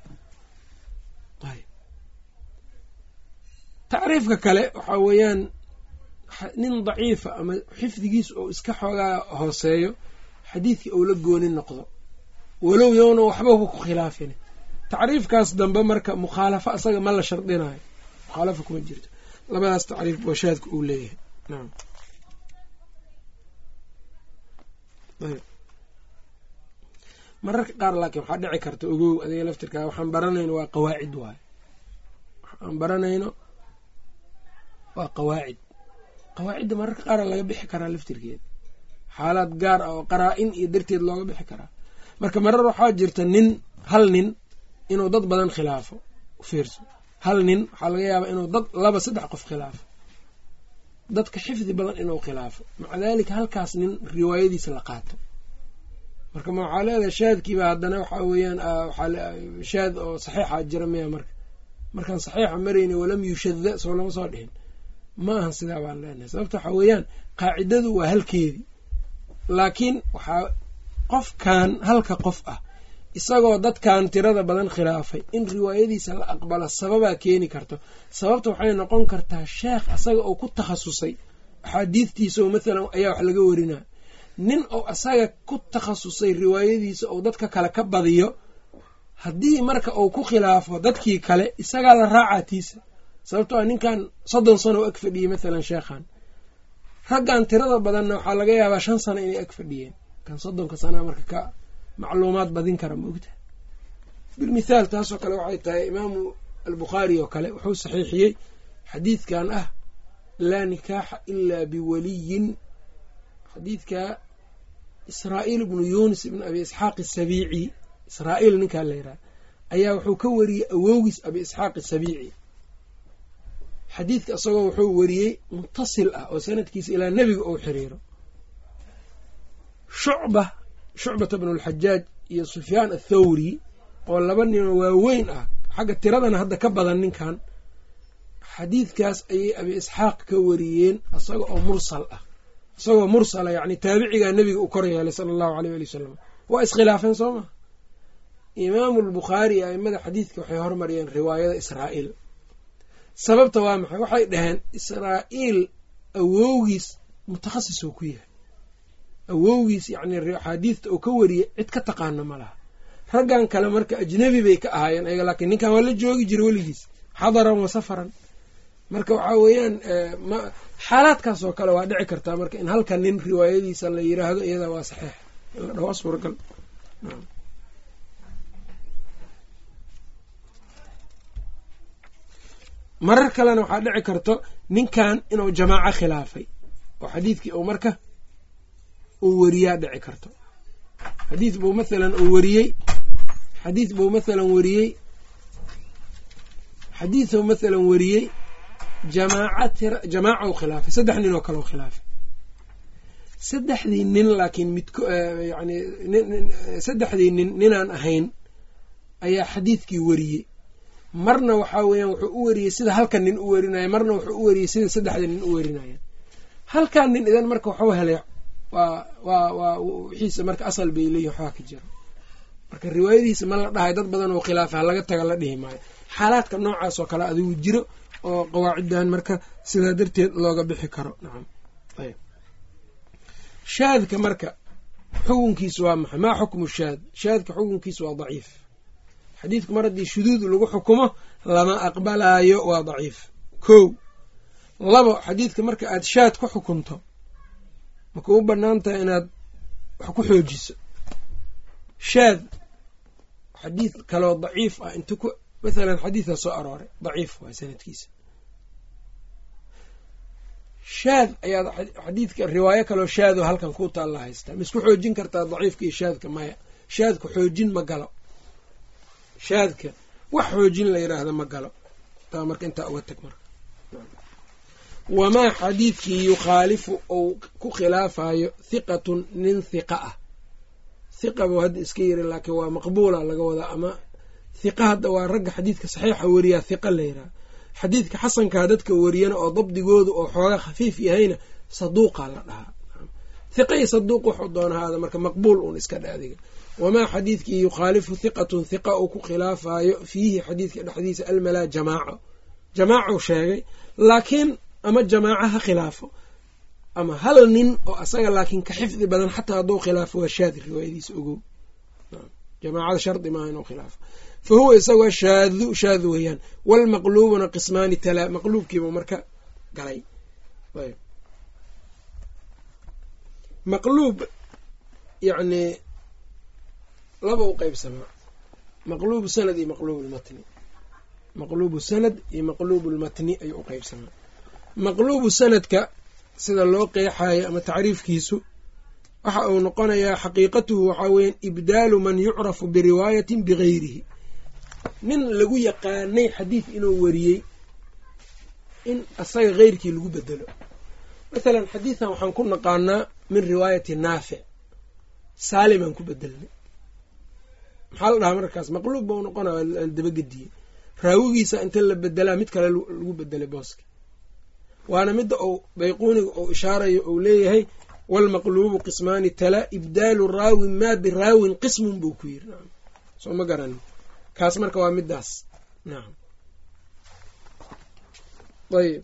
tacriifka kale waxaa weeyaan nin daciifa ama xifdigiisa oo iska xoogaa hooseeyo xadiidkii ou la gooni noqdo walow yowna waxbaba ku khilaafin tacriifkaas dambe marka mukhaalafo asaga ma la shardinayo mukhaalafo kuma jirto labadaas tacriif booshaadka uu leeyahay naam ayb mararka qaar laakiin waxaa dhici karta ogow adiga laftirkaa waxaan baranayno waa qawaacid waayo waxaan baranayno waa qawaacid qawaacidda mararka qaara laga bixi karaa laftirkeeda xaalaad gaar ah oo qaraa-in iyo darteed looga bixi karaa marka marar waxaa jirta nin hal nin inuu dad badan khilaafo ufiirso hal nin waxaa laga yaabaa inuu dad laba saddex qof khilaafo dadka xifdi badan inuu khilaafo maca daalika halkaas nin riwaayadiisa la qaato marka ma waxaa leedahay shaadkiiba haddana waxaa weeyaan shaad oo saxiixa jira miya marka markaan saxiixa marayna walam yushada soo lama soo dhihin ma ahan sidaa baan leenahay sababta waxaa weeyaan qaacidadu waa halkeedii laakiin waxaa qofkan halka qof ah isagoo dadkan tirada badan khilaafay in riwaayadiisa la aqbalo sababaa keeni karto sababta waxay noqon kartaa sheekh asaga oo ku takhasusay axaadiidtiisa oo mathalan ayaa wax laga warinaa nin oo asaga ku takhasusay riwaayadiisa oo dadka kale ka badiyo haddii marka uu ku khilaafo dadkii kale isagaa la raacaa tiisa sababto a ninkan soddon sano oo ag fadhiyey mathalan sheekhan raggan tirada badanna waxaa laga yaabaa shan sano inay ag fadhiyeen kan soddonka sanaa marka ka macluumaad badin kara maogta bilmithaal taasoo kale waxay tahay imaamu albukhaari oo kale wuxuu saxiixiyey xadiidkan ah laa nikaaxa ilaa biwaliyin xadiidka israa'iil ibnu yunis ibnu abi isxaaq asabiici israa'iil ninkaa la yidhaha ayaa wuxuu ka wariyey awowgiis abi isxaaq asabiici xadiidka isagoo wuxuu wariyey mutasil ah oo sanadkiisa ilaa nebiga ou xiriiro shucba shucbata bnu alxajaaj iyo sufyaan athawri oo laba ninoo waaweyn ah xagga tiradana hadda ka badan ninkan xadiidkaas ayay abi isxaaq ka wariyeen isaga oo mursal ah isagoo mursala yacni taabicigaa nebiga u kor yeelay sala allahu aleyh ali wasalam waa iskhilaafeen soo maa imaamu albukhaari aimada xadiidka waxay hormariyeen riwaayada israa'iil sababta waa maxay waxay dhaheen israa'iil awowgiis mutakhasis oo ku yahay awowgiis yacni axaadiidta oo ka wariyay cid ka taqaana ma laha raggan kale marka ajnebi bay ka ahaayeen ayaga laakiin ninkan waa la joogi jira weligiis xadaran wa safaran marka waxaa weeyaan xaalaadkaas oo kale waa dhici kartaa marka in halka nin riwaayadiisa la yiraahdo iyada waa saxiix in la dhaho suuragal marar kalena waxaa dhici karto ninkan inuu jamaaco khilaafay oo xadiidkii uu marka uu weriyaa dhici karto xadiid buu mathalan uu wariyey xadiid buu mathalan wariyey xadiiduu mathalan wariyey jamaaca tira jamaaca u khilaafay saddex nin oo kale u khilaafay saddexdii nin laakiin midko yani saddexdii nin ninaan ahayn ayaa xadiidkii weriyey marna waxaa weeyaan wuxuu u weriyey sida halkan nin u werinaya marna wuxuu u weriyey sida saddexda nin u werinaya halkan nin idan marka waxuu helay waa waa waa wixiisa marka asal bay leeyihin waxbaa ka jira marka riwaayadiisa ma la dhahay dad badan oo khilaafa laga taga la dhihi maayo xaalaadka noocaas oo kale adigu jiro oo qawaaciddan marka sidaa darteed looga bixi karo nacam ayb shaadka marka xukunkiisu waa maxay maa xukmu shaad shaadka xukunkiisu waa daciif xadiidku mar haddii shuduud lagu xukumo lama aqbalaayo waa daciif kow labo xadiidka marka aada shaad ku xukunto maka u bannaan tahay inaad wax ku xoojiso shaad xadiid kaloo daciif ah inta ku mathalan xadiidka soo arooray daciif waay sanadkiisa shaad ayaad xadiidka riwaayo kaloo shaadoo halkan ku taalla haystaa ma isku xoojin kartaa daciifka iyo shaadka maya shaadka xoojin ma galo shaadka wax xoojin la yidhaahda ma galo taa marka intaa uga tag marka wamaa xadiidkii yukhaalifu ou ku khilaafayo hiqatun nin hiqa ah hiqa buu hadda iska yiri laakiin waa maqbuula laga wadaa ama hiqa hadda waa ragga xadiidka saxiixa weriyaa hiqa la yidhaha xadiidka xasankaa dadka weriyana oo dabdigoodu oo xooga khafiif yahayna saduuqa la dhahaa hiqa iyo saduuq wuxuu doonahaada marka maqbuul uun iska dhe adiga wamaa xadiidkii yukhaalifu hiqatun hiqa uu ku khilaafayo fiihi xadiidka dhexdiisa almalaa jamaaco jamaacuu sheegay laakiin ama jamaaco ha khilaafo ama hal nin oo asaga laakiin ka xifdi badan xataa hadduu khilaafo waa shaad riwaayadiisa ogow jamaacada shardi maaha inuu khilaafo fa huwa isagoo shaadu shaad weeyaan walmaqluubuna qismaani talaa maqluubkiibuu marka galay ayb maqluub yacni laba u qeybsamaa maqluubu sanad iyo maqluub lmatni maqluubu sanad iyo maqluubu lmatni ayuu u qeybsamaa maqluubu sanadka sida loo qeexayo ama tacriifkiisu waxa uu noqonayaa xaqiiqatuhu waxaa weeyaan ibdaalu man yucrafu biriwaayatin bigayrihi nin lagu yaqaanay xadiid inuu wariyey in asaga keyrkii lagu bedelo mathalan xadiidan waxaan ku naqaanaa min riwaayati naafic saalimaan ku bedelnay maxaa la dhahaa markaas maqluub ba u noqonaya la dabagediyey raawigiisa inta la bedelaa mid kale lagu bedelay booska waana midda uu bayquuniga uu ishaarayo uu leeyahay walmaqluubu qismaani tala ibdaalu raawin maa biraawin qismun buu ku yiri nacam soo ma garanin kaas marka waa middaas nacam ayb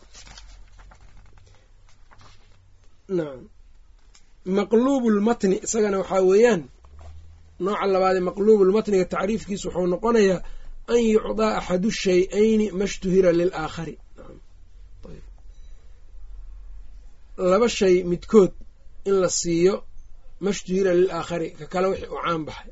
nacam maqluubu lmatni isagana waxaa weeyaan nooca labaadee maqluubulmatniga tacriifkiisu wuxuu noqonayaa an yucdaa axadu shay-ayni mashtuhira lilaakhari laba shay midkood in la siiyo mashtuhira lilaakhari ka kale wixii u caan baxay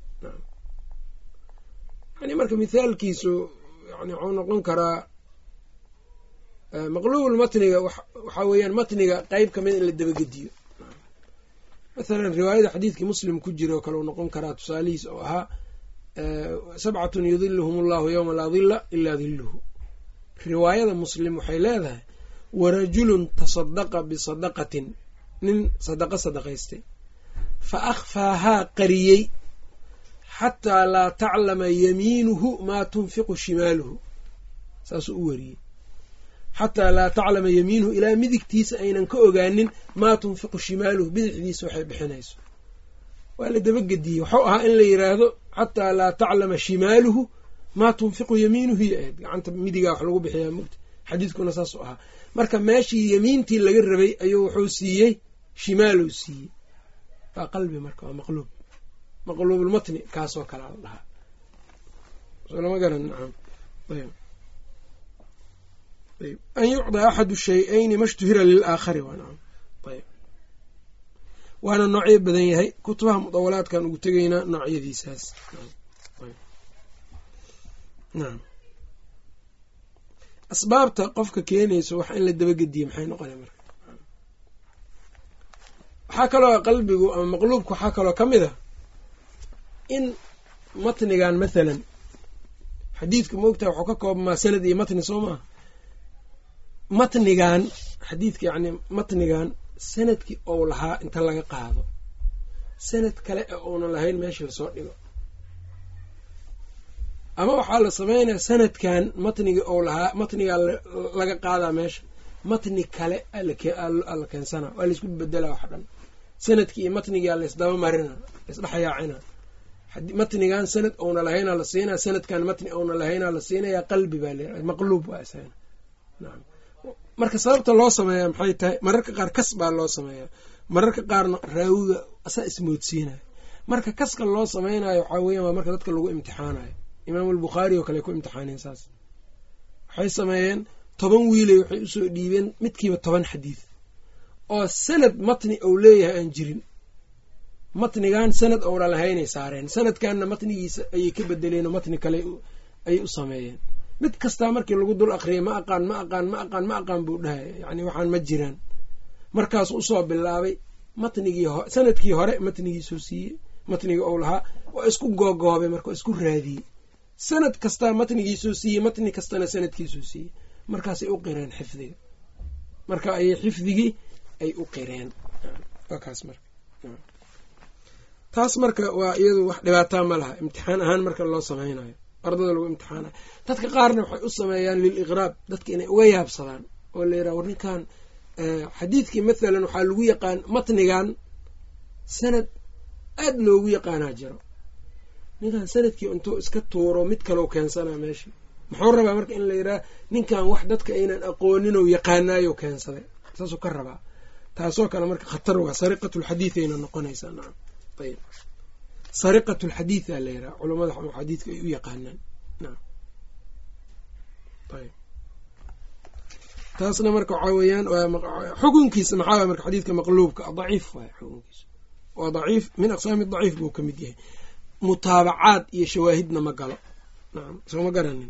yani marka mithaalkiisu yani wuxuu noqon karaa maqluubulmatniga waxaa weeyaan matniga qeyb kamida in la dabagediyo mathalan riwaayada xadiidkii muslim ku jira oo kale uu noqon karaa tusaalihiis oo ahaa sabcatun yudiluhum allahu yowma laa dila ilaa diluhu riwaayada muslim waxay leedahay warajulun tasadaqa bisadaqatin nin sadaqo sadaqaystay fa akhfaahaa qariyey xataa laa taclama yamiinuhu maa tunfiqu shimaaluhu saasuu u wariyey xataa laa taclama yamiinuhu ilaa midigtiisa aynan ka ogaanin maa tunfiqu shimaaluhu bidixdiisa waxay bixinayso waa la dabagediyey waxuu ahaa in la yiraahdo xataa laa taclama shimaaluhu maa tunfiqu yamiinuhu yo ahayd gacanta midigaa wax lagu bixiyaa mugta xadiidkuna saasuu ahaa marka meeshii yamiintii laga rabay ayuu wuxuu siiyey shimaaluu siiyey waa qalbi marka waa maqluub maqluubulmatni kaasoo kalea la dhahaa lama garan nacam ayb ayb an yucdaa axadu shay-ayni mashtuhira lilaakhari waa nacam ayb waana noocyo badan yahay kutubaha mudawalaadkan ugu tegaynaa noocyadiisaas nacam asbaabta qofka keenayso wax in la dabagediye maxay noqona marka waxaa kaloo qalbigu ama maqluubka waxaa kaloo ka mid a in matnigan mathalan xadiidka moogtaha waxuu ka koobmaa sanad iyo matni soo maaha matnigan xadiidka yacni matnigan sanadkii ou lahaa inta laga qaado sanad kale ee uunan lahayn meesha lasoo dhigo ama waxaa la sameynaya sanadkan matnigii ou lahaa matnigaa laga qaadaa meesha matni kale ala keensana waa laisku bedela wax dhan sanadkii iyo matnigaa laysdaba marina laysdhexyaacina matnigan sanad ouna lahaynaa la siinaya sanadkan matni ouna lahaynaa la siinaya qalbi baa la maqluub waa isagana naam marka sababta loo sameeya maxay tahay mararka qaar kas baa loo sameeya mararka qaarna raawiga asaa ismoodsiinaya marka kaska loo sameynayo waxaa weyan waa marka dadka lagu imtixaanayo imaam albukhaari oo kale ku imtixaaneen saas waxay sameeyeen toban wiiley waxay usoo dhiibeen midkiiba toban xadiid oo sanad matni ou leeyahay aan jirin matnigan sanad ouna lahaynay saareen sanadkanna matnigiisa ayay ka bedeleen oo matni kale ayay u sameeyeen mid kastaa markii lagu dul akriyay ma aqaan ma aqaan ma aqaan ma aqaan buu dhahaya yacni waxaan ma jiraan markaasuu usoo bilaabay matnigii ho sanadkii hore matnigiisuu siiyey matnigii ou lahaa waa isku googoobay marka waa isku raadiyey sanad kastaa matnigiisuu siiyey matni kastana sanadkiisuu siiyey markaasay u qireen xifdiga marka ayay xifdigii ay u qireen kaas marka taas marka waa iyadu wax dhibaataa ma laha imtixaan ahaan marka loo sameynayo ardada lagu imtixaanayo dadka qaarna waxay u sameeyaan liliqraab dadka inay uga yaabsadaan oo la yiraha war ninkan xadiidkii mathalan waxaa lagu yaqaan matnigan sanad aada loogu yaqaanaa jiro ninkan sanadkii intuu iska tuuro mid kaleu keensanaa meesha muxuu rabaa marka in la yidhaha ninkan wax dadka aynan aqooninoo yaqaanaayo keensaday saasuu ka rabaa taasoo kale marka khatar waa sariqat lxadiid ayna noqonaysaa nacam ayb sariqat lxadiida la yidhaha culamada xadiidka ay u yaqaanaan nacam ayb taasna marka waxaa weeyaan xukunkiisa maxaa marka xadiidka maqluubka daciif waay xukunkiisa waa daciif min aqsaami daciif buu ka mid yahay mutaabacaad iyo shawaahidna ma galo nacam sooma garanin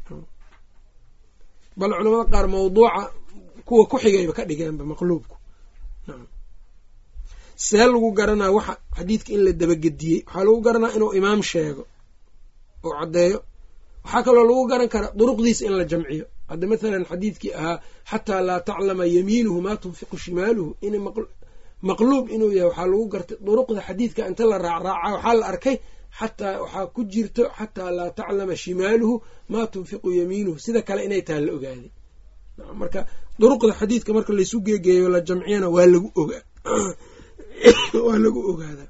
bal culamada qaar mawduuca kuwa ku xigayba ka dhigeenba maqluubku nacam see lagu garanaa waxa xadiidka in la dabagediyey waxaa lagu garanaa inuu imaam sheego oo caddeeyo waxaa kaloo lagu garan karaa duruqdiisa in la jamciyo hadda mathalan xadiidkii ahaa xataa laa taclama yamiinuhu maa tunfiqu shimaaluhu in maqluub inuu yahay waxaa lagu gartay duruqda xadiidka inta la raacraaca waxaa la arkay xataa waxaa ku jirto xataa laa taclama shimaaluhu maa tunfiqu yamiinuhu sida kale inay taha la ogaaday marka duruqda xadiidka marka laysu geegeeyo la jamciyana waa lagu ogaa waa lagu ogaadaa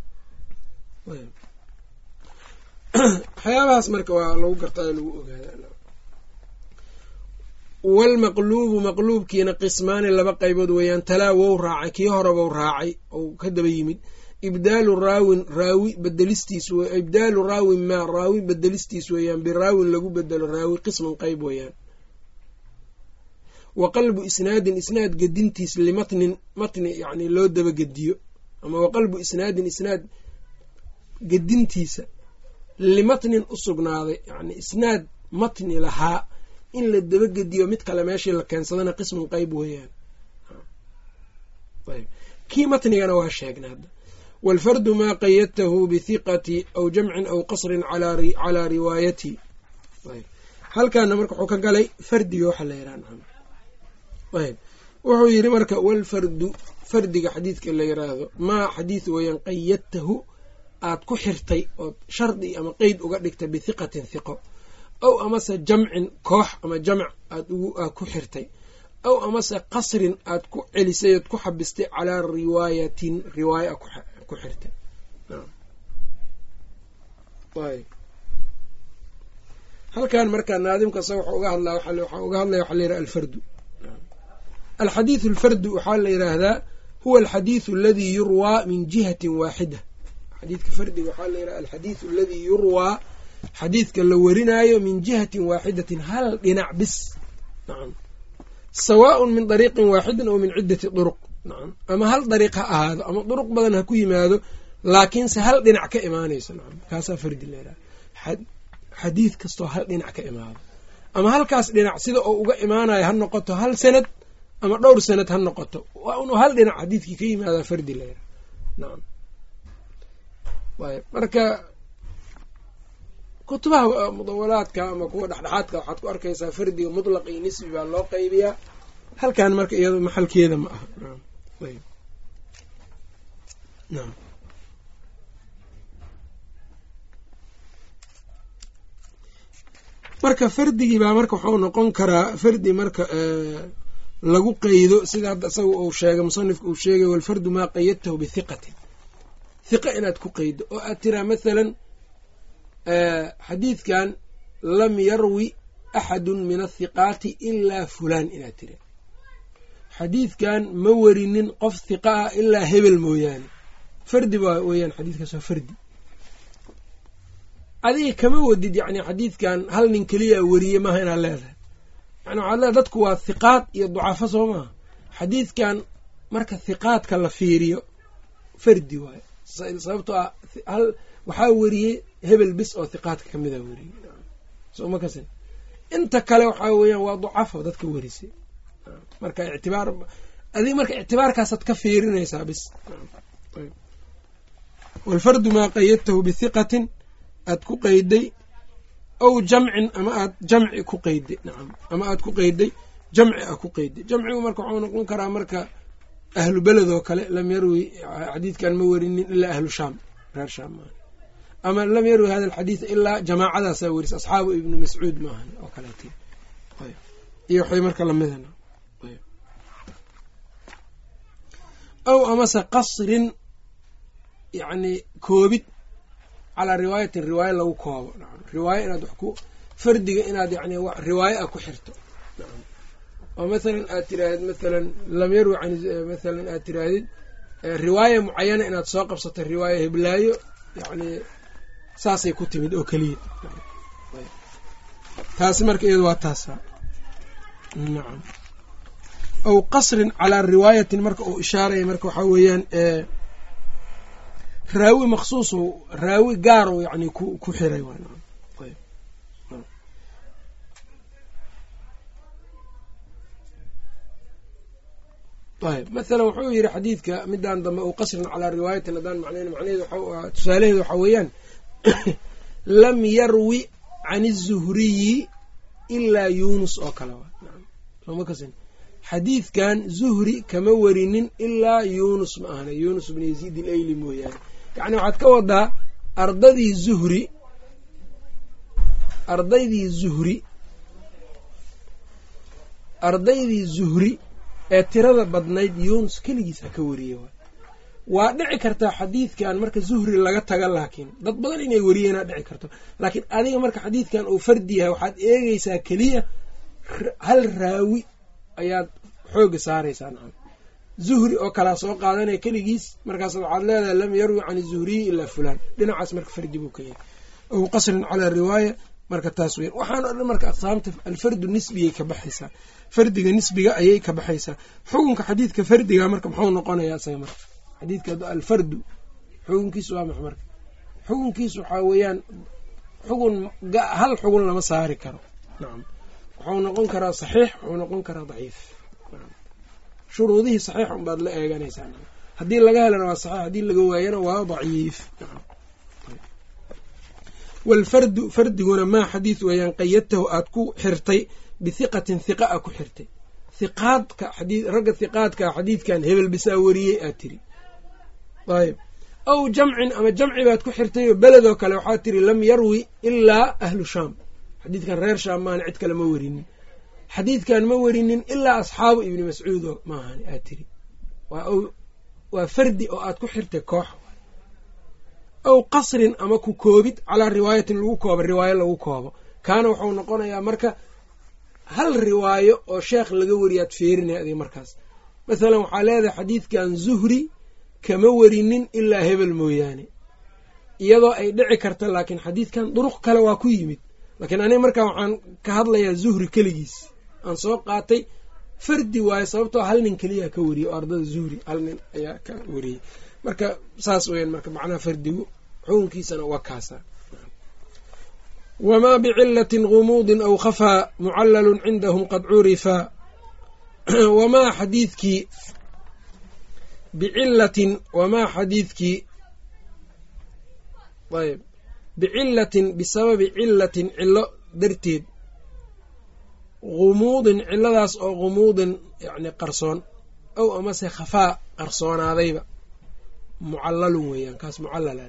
waxyaabahaas marka waa lagu gartaa lagu ogaadaa walmaqluubu maqluubkiina qismaani laba qaybood weeyaan talaa wou raacay kii horebou raacay ou ka daba yimid ibdaalu raawin raawi bedelistiis ibdaalu raawin maa raawi bedelistiis weeyaan biraawin lagu bedelo raawi qisman qeyb weeyaan wa qalbu isnaadin isnaad gedintiis limatnin matni yani loo dabagediyo ama wa qalbu isnaadin isnaad gedintiisa limatnin u sugnaaday yani isnaad matni lahaa in la dabagediyo mid kale meeshii la keensadana qisman qeyb weeyaan ayb kii matnigana waa sheegnay hadda waalfardu maa qayadtahu bithiqati aw jamcin aw qasrin calaa riwaayati ayb halkaana marka wuxuu ka galay fardiga waxa la yidhaha ayb wuxuu yidhi marka walfardu fardiga xadiidka la yiraahdo maa xadiid weeyaan qayadtahu aad ku xirtay ood shardi ama qeyd uga dhigtay bithiqatin hiqo aw amase jamcin koox ama jamc aad aad ku xirtay aw amase qasrin aad ku celisay ood ku xabistay calaa riwaayatin riwaaya ku xirtay halkan markaa naadimkasa wuxuu uga hadlaa waxaa uga hadlaya waxaa layidhaha alfardu alxadiidu alfardu waxaa la yidhaahdaa huwa alxadiidu aladii yurwaa min jihatin waaxida xadiidka fardiga waxaa la yidhaha alxadiidu aladii yurwaa xadiidka la warinaayo min jihatin waaxidatin hal dhinac bis nacam sawaaءun min dariiqin waaxidin oo min ciddati duruq nacam ama hal dariiq ha ahaado ama duruq badan ha ku yimaado laakiinse hal dhinac ka imaanayso nacam kaasaa fardi la yidhaha xadiid kastoo hal dhinac ka imaado ama halkaas dhinac sida oo uga imaanayo ha noqoto hal sanad ama dhowr sanad ha noqoto waa unu hal dhinac xadiidkii ka yimaadaa fardi la yidhaha nacam ayb marka kutubaha mudawalaadka ama kuwa dhexdhexaadka waxaad ku arkaysaa fardiga mutlaq iyo nisbi baa loo qaybiyaa halkan marka iyado maxalkeeda ma aha marka fardigii baa marka waxuu noqon karaa fardi marka lagu qeydo sida hadda isaga uu sheegay musanifka uu sheegay walfardu maa qayadtahu bihiqatin hiqa inaad ku qeydo oo aad tiraa mathalan xadiidkan lam yarwi axadun min athiqaati ilaa fulaan inaad tira xadiidkan ma werinin qof hiqa ah ilaa hebel mooyaane fardi baa weeyaan xadiidkaas waa fardi adiga kama wadid yacni xadiidkan hal nin keliya weriye maaha inaad leedahay yani waxaad leedahay dadku waa hiqaad iyo ducafo soo maaha xadiidkan marka hiqaadka la fiiriyo fardi waayo sababtoo ah hal waxaa weriyey hebel bis oo hiqaadka kamida weriyey soma kasin inta kale waxaa weeyaan waa ducafo dadka werisay marka ictibaar adig marka ictibaarkaasaad ka fiirinaysaa bis walfardu maa qayadtahu bihiqatin aad ku qeyday aw jamcin ama aad jamci ku qeyday nacam ama aad ku qeyday jamci a ku qeyday jamcigu marka waxuu noqon karaa marka ahlu beled oo kale lam yarwi xadiidkan ma werinin ilaa ahlu shaam reer shaam maaha ama lam yarwi hada alxadiid ilaa jamaacadaasaa weris asxaabu ibnu mascuud maahan oo kaleet iyo waxay marka lamidan aw amase qasrin yacni koobid calaa riwaayatin riwaayo lagu koobo riwaayo inaad wax ku fardiga inaad yani riwaayo a ku xirto oo mathalan aad tirahdid mathalan lam yarwi can mathalan aad tirahdid riwaaya mucayana inaad soo qabsato riwaaya heblaayo yacni saasay ku timid oo keliya taasi marka iyadu waa taasa nacam aw qasrin calaa riwaayatin marka uu ishaaraya marka waxaa weeyaan raawi maksuus raawi gaar u yani ku ku xiray ayb mathalan wuxuu yidhi xadiidka midaan dambe u qasrin calaa riwaayatin haddaan macnayn macnaheedu tusaalaheedu waxaa weeyaan lam yarwi can izuhriyi ilaa yunus oo kale soma kasin xadiidkan zuhri kama werinin ilaa yunus ma ahna yunus bn yaziid ilayli mooyaane yacni waxaad ka wadaa ardadii zuhri ardaydii zuhri ardaydii zuhri ee tirada badnayd yunus keligiis ha ka wariye waay waa dhici kartaa xadiidkan marka zuhri laga taga laakiin dad badan inay wariyeenaa dhici karto laakiin adiga marka xadiidkan uu fardi yahay waxaad eegeysaa keliya hal raawi ayaad xooga saaraysaa nacam zuhri oo kalaa soo qaadanaya keligiis markaas waxaad leedahay lam yarwi can zuhriyi ilaa fulaan dhinacaas marka fardi buu ka yahay ow qasrin calaa riwaaya marka taas weyan waxaan o dhan marka aqsaamta alfardu nisbiyay ka baxaysaa fardiga nisbiga ayay ka baxaysaa xukunka xadiidka fardiga marka muxuu noqonayaa isaga marka xadiidka alfardu xukunkiisu waa max marka xukunkiisu waxaa weeyaan xugun hal xugun lama saari karo nacam wuxuu noqon karaa saxiix wuxuu noqon karaa daciif shuruudihii saxiix unbaad la eeganaysaa haddii laga helana waa saxiix haddii laga waayana waa daciif walfardu fardiguna maa xadiid weeyaan qayadtahu aad ku xirtay bihiqatin hiqa a ku xirtay hiqaadka ragga hiqaadka xadiidkan hebel bisaa wariyey aad tiri ayb aw jamcin ama jamci baad ku xirtay oo beledoo kale waxaad tiri lam yarwi ilaa ahlu shaam xadiidkan reer shaam maana cid kale ma werinin xadiidkan ma werinin ilaa asxaabu ibni mascuudo maahan aad tiri waa fardi oo aad ku xirtay koox aw qasrin ama ku koobid calaa riwaayatin lagu koobo riwaayo lagu koobo kaana wuxuu noqonayaa marka hal riwaayo oo sheekh laga wariyaad feerinaya adig markaas masalan waxaa leedahay xadiidkan zuhri kama werinin ilaa hebel mooyaane iyadoo ay dhici karta laakiin xadiidkan duruq kale waa ku yimid laakiin aniga markaa waxaan ka hadlayaa zuhri keligiis aan soo qaatay fardi waayo sababtoo hal nin keliyaa ka wariyay oo ardada zuhri hal nin ayaa ka wariyey marka saas weyaan marka macnaha fardigu xukunkiisana waa kaasa wamaa bicilatin gumuudin aw khafaa mucalalun cindahum qad curifaa wamaa xadiidkii bicilatin wamaa xadiidkii ayb bicilatin bisababi cilatin cilo darteed gumuudin ciladaas oo gumuudin yani qarsoon ow amase khafaa qarsoonaadayba mucalalun weeyaan kaas mucallala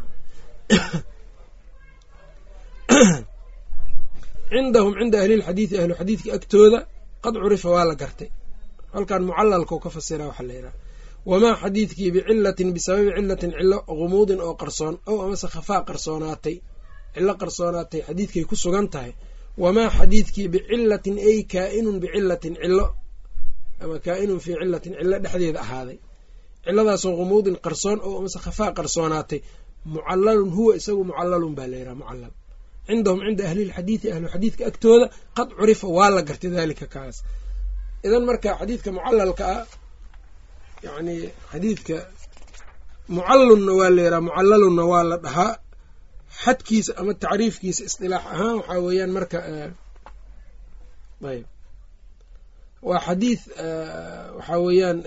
cindahum cinda ahlilxadiidi ahlu xadiidka agtooda qad curifa waa la gartay halkan mucalalkau ka fasira waxaa la yidhaha wamaa xadiidkii bicilatin bisababi cilatin cilo gumuudin oo qarsoon ow amase khafaa qarsoonaatay cilo qarsoonaatay xadiidkay ku sugan tahay wamaa xadiidkii bicilatin ay kaa-inun bicilatin cilo ama kaa-inun fii cilatin cilo dhexdeeda ahaaday ciladaasoo gumuudin qarsoon ow amase khafaa qarsoonaatay mucalalun huwa isagu mucalalun baa la yidhaha mucalal cindahum cinda ahlilxadiidi ahlu xadiidka agtooda qad curifa waa la gartay daalika kaas idan marka xadiidka mucalalka ah yacni xadiidka mucallunna waa la yidhaha mucalalunna waa la dhahaa xadkiisa ama tacriifkiisa isdilaax ahaan waxaa weeyaan marka ayb waa xadiid waxaa weeyaan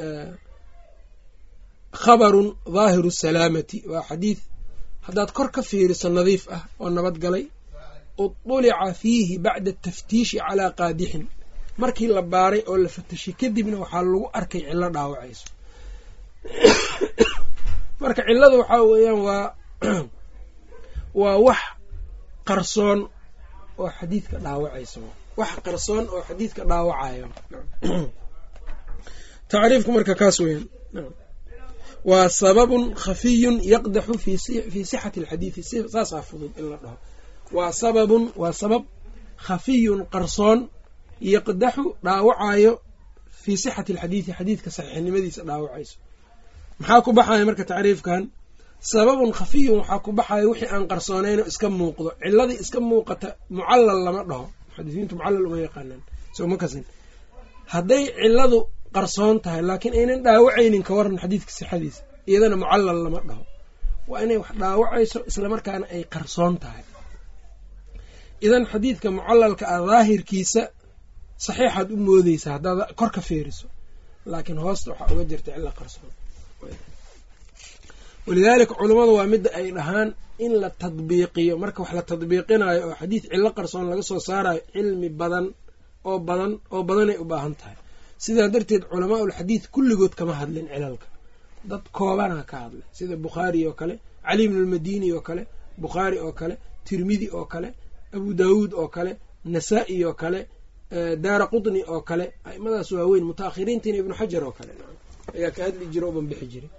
khabarun dhaahiru salaamati waa xadiid haddaad kor ka fiiriso nadiif ah oo nabad galay udulica fiihi bacda ataftiishi calaa qaadixin markii la baaray oo la fatashay kadibna waxaa lagu arkay cillo dhaawacayso marka cillada waxaa weeyaan waa waa wax qarsoon oo xadiidka dhaawacayso wax qarsoon oo xadiidka dhaawacayo tacriifku marka kaas weeyaan waa sababun khafiyun yaqdaxu fii sixati alxadiidi saasaa fudud in la dhaho waa sababun waa sabab khafiyun qarsoon yaqdaxu dhaawacayo fii sixati alxadiidi xadiidka saxiixnimadiisa dhaawacayso maxaa ku baxaya marka tacriifkan sababun khafiyun waxaa ku baxaya wixii aan qarsoonaynoo iska muuqdo ciladii iska muuqata mucallal lama dhaho muxadisiintu mucallal uma yaqaanaan soma kasin hadday ciladu qarsoon tahay laakiin aynan dhaawacaynin ka waran xadiidka sixadiisa iyadana mucallal lama dhaho waa inay wax dhaawacayso islamarkaana ay qarsoon tahay idan xadiidka mucalalka ah daahirkiisa saxiixaad u moodeysaa haddaad kor ka feeriso laakiin hoosta waxaa uga jirta cilla qarsoon walidaalika culummadu waa midda ay dhahaan in la tadbiiqiyo marka wax la tadbiiqinayo oo xadiid cillo qarsoon laga soo saarayo cilmi badan oo badan oo badanay u baahan tahay sidaa darteed culamaa ulxadiid kulligood kama hadlin cilalka dad koobanaa ka hadlay sida bukhaari oo kale cali bnu lmadini oo kale bukhaari oo kale tirmidi oo kale abu daawuud oo kale nasaa-i oo kale daara qutni oo kale aimadaas waaweyn mutaakhiriintiina ibnu xajar oo kale ayaa ka hadli jira o banbixi jiray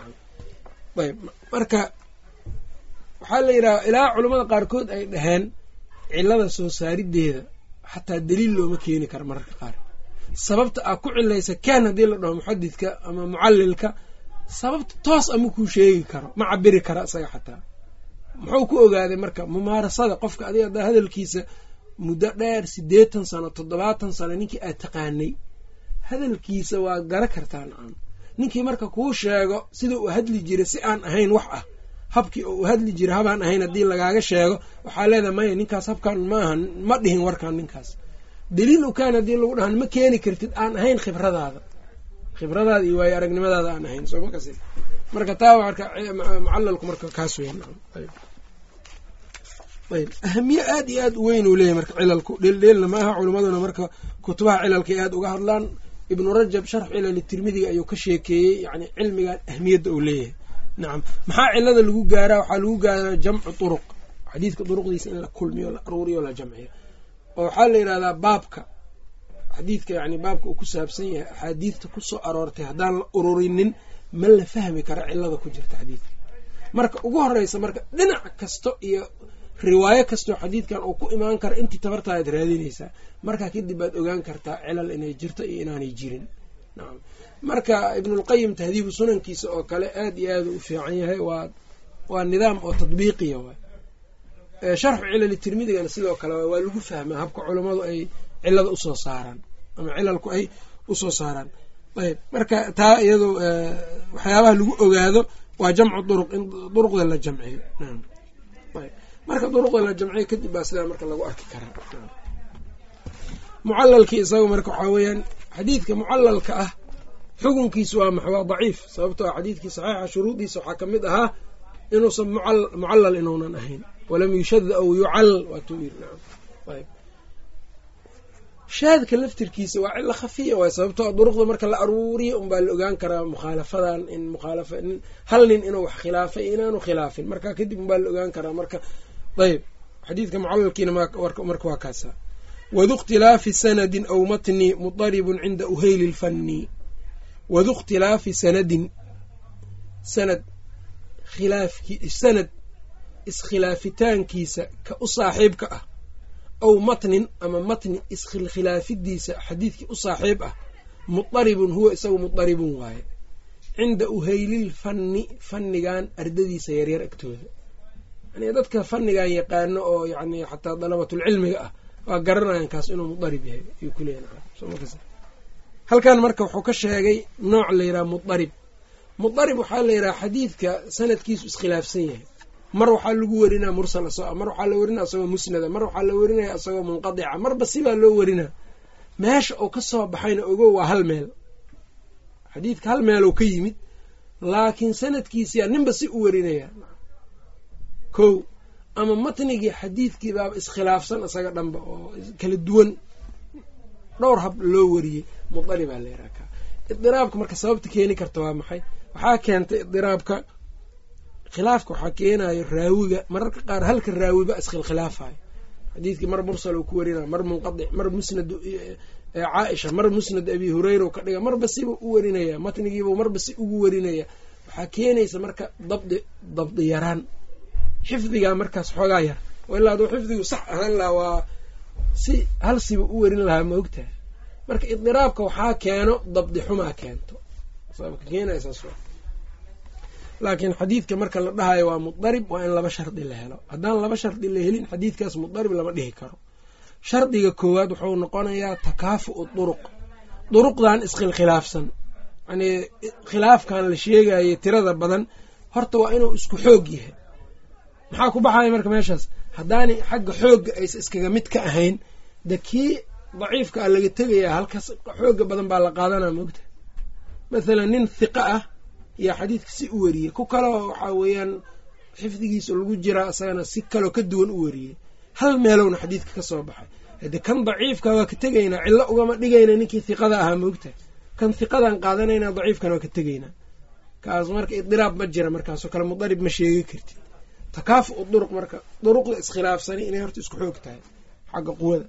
ayb marka waxaa la yidhaha ilaa culamada qaarkood ay dhaheen cilada soo saarideeda xataa daliil looma keeni karo mararka qaar sababta aa ku cilaysa kaan haddii la dhaho muxadidka ama mucalilka sababta toos ama kuu sheegi karo ma cabiri kara isaga xataa muxuu ku ogaaday marka mumaarasada qofka adiga haddaa hadalkiisa muddo dheer siddeetan sano toddobaatan sano ninkii aad taqaanay hadalkiisa waa gara kartaa nacam ninkii marka kuu sheego sida uu hadli jiray si aan ahayn wax ah habkii oo uu hadli jiray habaan ahayn haddii lagaaga sheego waxaa leedahay maya ninkaas habkan maaha ma dhihin warkan ninkaas daliil u kaan haddii lagu dhahan ma keeni kartid aan ahayn khibradaada khibradaada iyo waayo aragnimadaada aan ahayn soo ma kasi marka taa marka mucalalku marka kaas weyn ayb ahamiye aad iyo aad u weyn uu leeyahy marka cilalku dheeldheelna ma aha culimaduna marka kutubaha cilalkay aad uga hadlaan ibnu rajab sharx cilali tirmidiga ayuu ka sheekeeyey yani cilmigan ahmiyadda uu leeyahay nacam maxaa cilada lagu gaaraa waxaa lagu gaaraa jamcu turuq xadiidka duruqdiisa in la kulmiyo la aruuriyo la jamciyo oo waxaa la yidhahdaa baabka xadiidka yani baabka uu ku saabsan yahay axaadiidta kusoo aroortay haddaan la ururinin ma la fahmi kara cilada ku jirta xadiidka marka ugu horeysa marka dhinac kasto iyo riwaayo kastoo xadiidkan uu ku imaan kara intii tabartaadaad raadinaysaa markaa kadib baad ogaan kartaa cilal inay jirto iyo inaanay jirin nacam marka ibnulqayim tahdiibu sunankiisa oo kale aad iyo aad u fiican yahay waa waa nidaam oo tadbiiqiya waay sharxu cilali tirmidigana sidoo kale waa lagu fahmaa habka culammadu ay cilada usoo saaraan ama cilalku ay usoo saaraan ayb marka taa iyado waxyaabaha lagu ogaado waa jamcu duruq in duruqda la jamciyo ayb marka duruqda la jamciyo kadib baa sidaa marka lagu arki karaa mucalalkii isaga marka waxaa weeyaan xadiidka mucalalka ah xukunkiisu waa max waa daciif sababtoo a xadiidkii saxiixa shuruudiisa waxaa ka mid ahaa inuusan mucallal inuunan ahayn walam yushad aw yucal waatuu yiri nacam ayb shaadka laftirkiisa waa cilo khafiya waay sababtoo duruqda marka la aruuriyo unbaa la ogaan karaa mukhaalafadan in mukhaalafa hal nin inuu wax khilaafay inaanu khilaafin marka kadib unbaa la ogaan karaa marka ayb xadiidka mucalalkiina marka waa kaasa wadu khtilaafi sanadin aw matni mudaribun cinda uheyli lfanni wadu khtilaafi sanadin sanad khilaafki sanad iskhilaafitaankiisa ka u saaxiibka ah aw matnin ama matni iskhilkhilaafidiisa xadiidkii u saaxiib ah mudaribun huwa isagu mudaribun waaye cinda uheylil fanni fannigan ardadiisa yaryar agtooda yani dadka fannigan yaqaano oo yani xataa dalabatulcilmiga ah waa garanayan kaas inuu mudarib yahay ayuu ku leeyahay halkan marka wuxuu ka sheegay nooc la yidhaha mudarib mudarib waxaa la yidhaha xadiidka sanadkiisu iskhilaafsan yahay mar waxaa lagu werinaa mursal isagoo mar waxaa la werinaa isagoo musnada mar waxaa la werinaya isagoo munqadica marba sibaa loo werinaa meesha uu ka soo baxayna ogo waa hal meel xadiidka hal meelou ka yimid laakiin sanadkiisiyaa ninba si u werinaya kow ama matnigii xadiidkii baaba iskhilaafsan isaga dhanba oo kala duwan dhowr hab loo wariyey mudaribaa la yaraha ka idiraabka marka sababta keeni karta waa maxay waxaa keentay idiraabka khilaafka waxaa keenayo raawiga mararka qaar halka raawiba iskhilkhilaafayo xadiidkii mar mursal uu ku warinaya mar munqadic mar musnad caaisha mar musnad abi hureyra ka dhiga marba siba u warinaya matnigiiba marba si ugu warinaya waxaa keenaysa marka dabdi dabdi yaraan xifdigaa markaas xoogaa yar oo ilaa aduu xifdigu sax ahaan lahaa waa si hal siba u warin lahaa ma ogtahay marka idiraabka waxaa keeno dabdi xumaa keento sababka keenaysaas laakiin xadiidka marka la dhahayo waa mudarib waa in laba shardi la helo haddaan laba shardi la helin xadiidkaas mudarib lama dhihi karo shardiga koowaad wuxuu noqonayaa takaafu'u duruq duruqdan iskhilkhilaafsan yani khilaafkan la sheegayay tirada badan horta waa inuu isku xoog yahay maxaa ku baxaya marka meeshaas haddaanay xagga xoogga aysa iskaga mid ka ahayn de kii daciifka a laga tegayaa halkaas xooga badan baa la qaadanaa moogta mathalan nin hiqa ah yaa xadiidka si u wariyey ku kaleo waxaa weeyaan xifdigiisa lagu jiraa isagana si kaloo ka duwan u wariyey hal meelowna xadiidka ka soo baxay hade kan daciifka waa ka tegaynaa cillo ugama dhigayna ninkii hiqada ahaa moogta kan hiqadan qaadanaynaa daciifkana waa ka tegaynaa kaas marka idiraab ma jira markaasoo kale mudarib ma sheegi kartid takaafu u duruq marka duruqda iskhilaafsani inay horta isku xoog tahay xagga quwada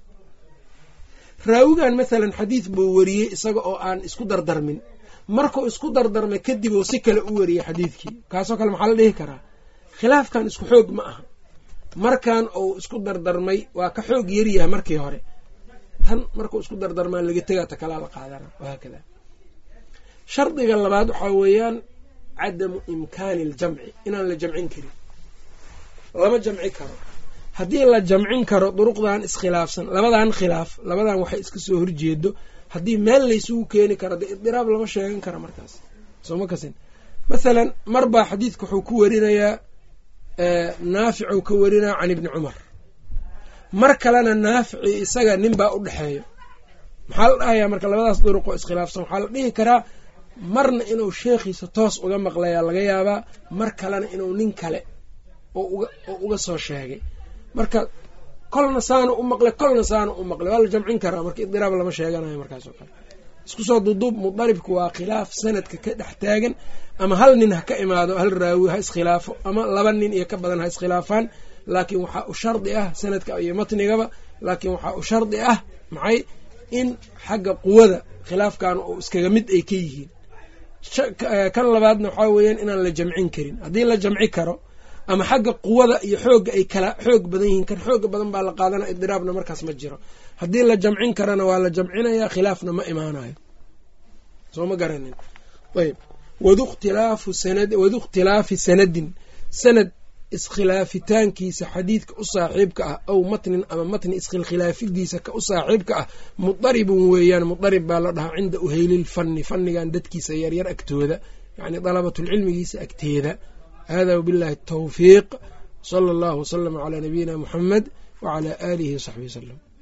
raawigan mathalan xadiid buu wariyey isaga oo aan isku dardarmin markuu isku dardarmay kadib uu si kale u wariyey xadiidkii kaasoo kale maxaa la dhihi karaa khilaafkan isku xoog ma aha markan uu isku dardarmay waa ka xoog yaryahay markii hore tan markuu isku dardarmaa laga tegaa ta kalaa la qaadana wahaakada shardiga labaad waxaa weeyaan cadamu imkaani aljamci inaan la jamcin karin lama jamci karo haddii la jamcin karo duruqdan iskhilaafsan labadan khilaaf labadan waxay iska soo horjeedo haddii meel laysugu keeni karo dee idiraab lama sheegan karo markaas sooma kasin mathalan mar baa xadiidka wuxuu ku warinayaa naaficuu ka warinaya can ibni cumar mar kalena naafici isaga nin baa u dhexeeyo maxaa la dhahayaa marka labadaas duruqoo iskhilaafsan waxaa la dhihi karaa marna inuu sheekhiisa toos uga maqlayaa laga yaabaa mar kalena inuu nin kale oo uga soo sheegay marka kolna saana u maqlay kolna saana u maqlay waa la jamcin karaa marka idiraab lama sheeganayo markaas oo kale isku soo duduub mudaribka waa khilaaf sanadka ka dhex taagan ama hal nin ha ka imaado hal raawi ha iskhilaafo ama laba nin iyo ka badan ha iskhilaafaan laakiin waxaa u shardi ah sanadka iyo matnigaba laakiin waxaa u shardi ah maxay in xagga quwada khilaafkan oo iskaga mid ay ka yihiin kan labaadna waxaa weeyaan inaan la jamcin karin haddii la jamci karo ama xagga quwada iyo xoogga ay kala xoog badan yihiin kan xooga badan baa la qaadana idiraabna markaas ma jiro haddii la jamcin karana waa la jamcinaya khilaafna ma imaanayo soo ma garanin ayb wadu ikhtilaafi sanadin sanad iskhilaafitaankiisa xadiidka u saaxiibka ah aw matnin ama matni iskhilkhilaafidiisa ka u saaxiibka ah mudaribun weeyaan mudarib baa la dhahaa cinda uheylil fanni fannigan dadkiisa yaryar agtooda yacni dalabatulcilmigiisa agteeda hada wbillahi الtawfiiq slى اllah wslm عlى nabiyina mxamed wعlى alihi وsaxbihi wslm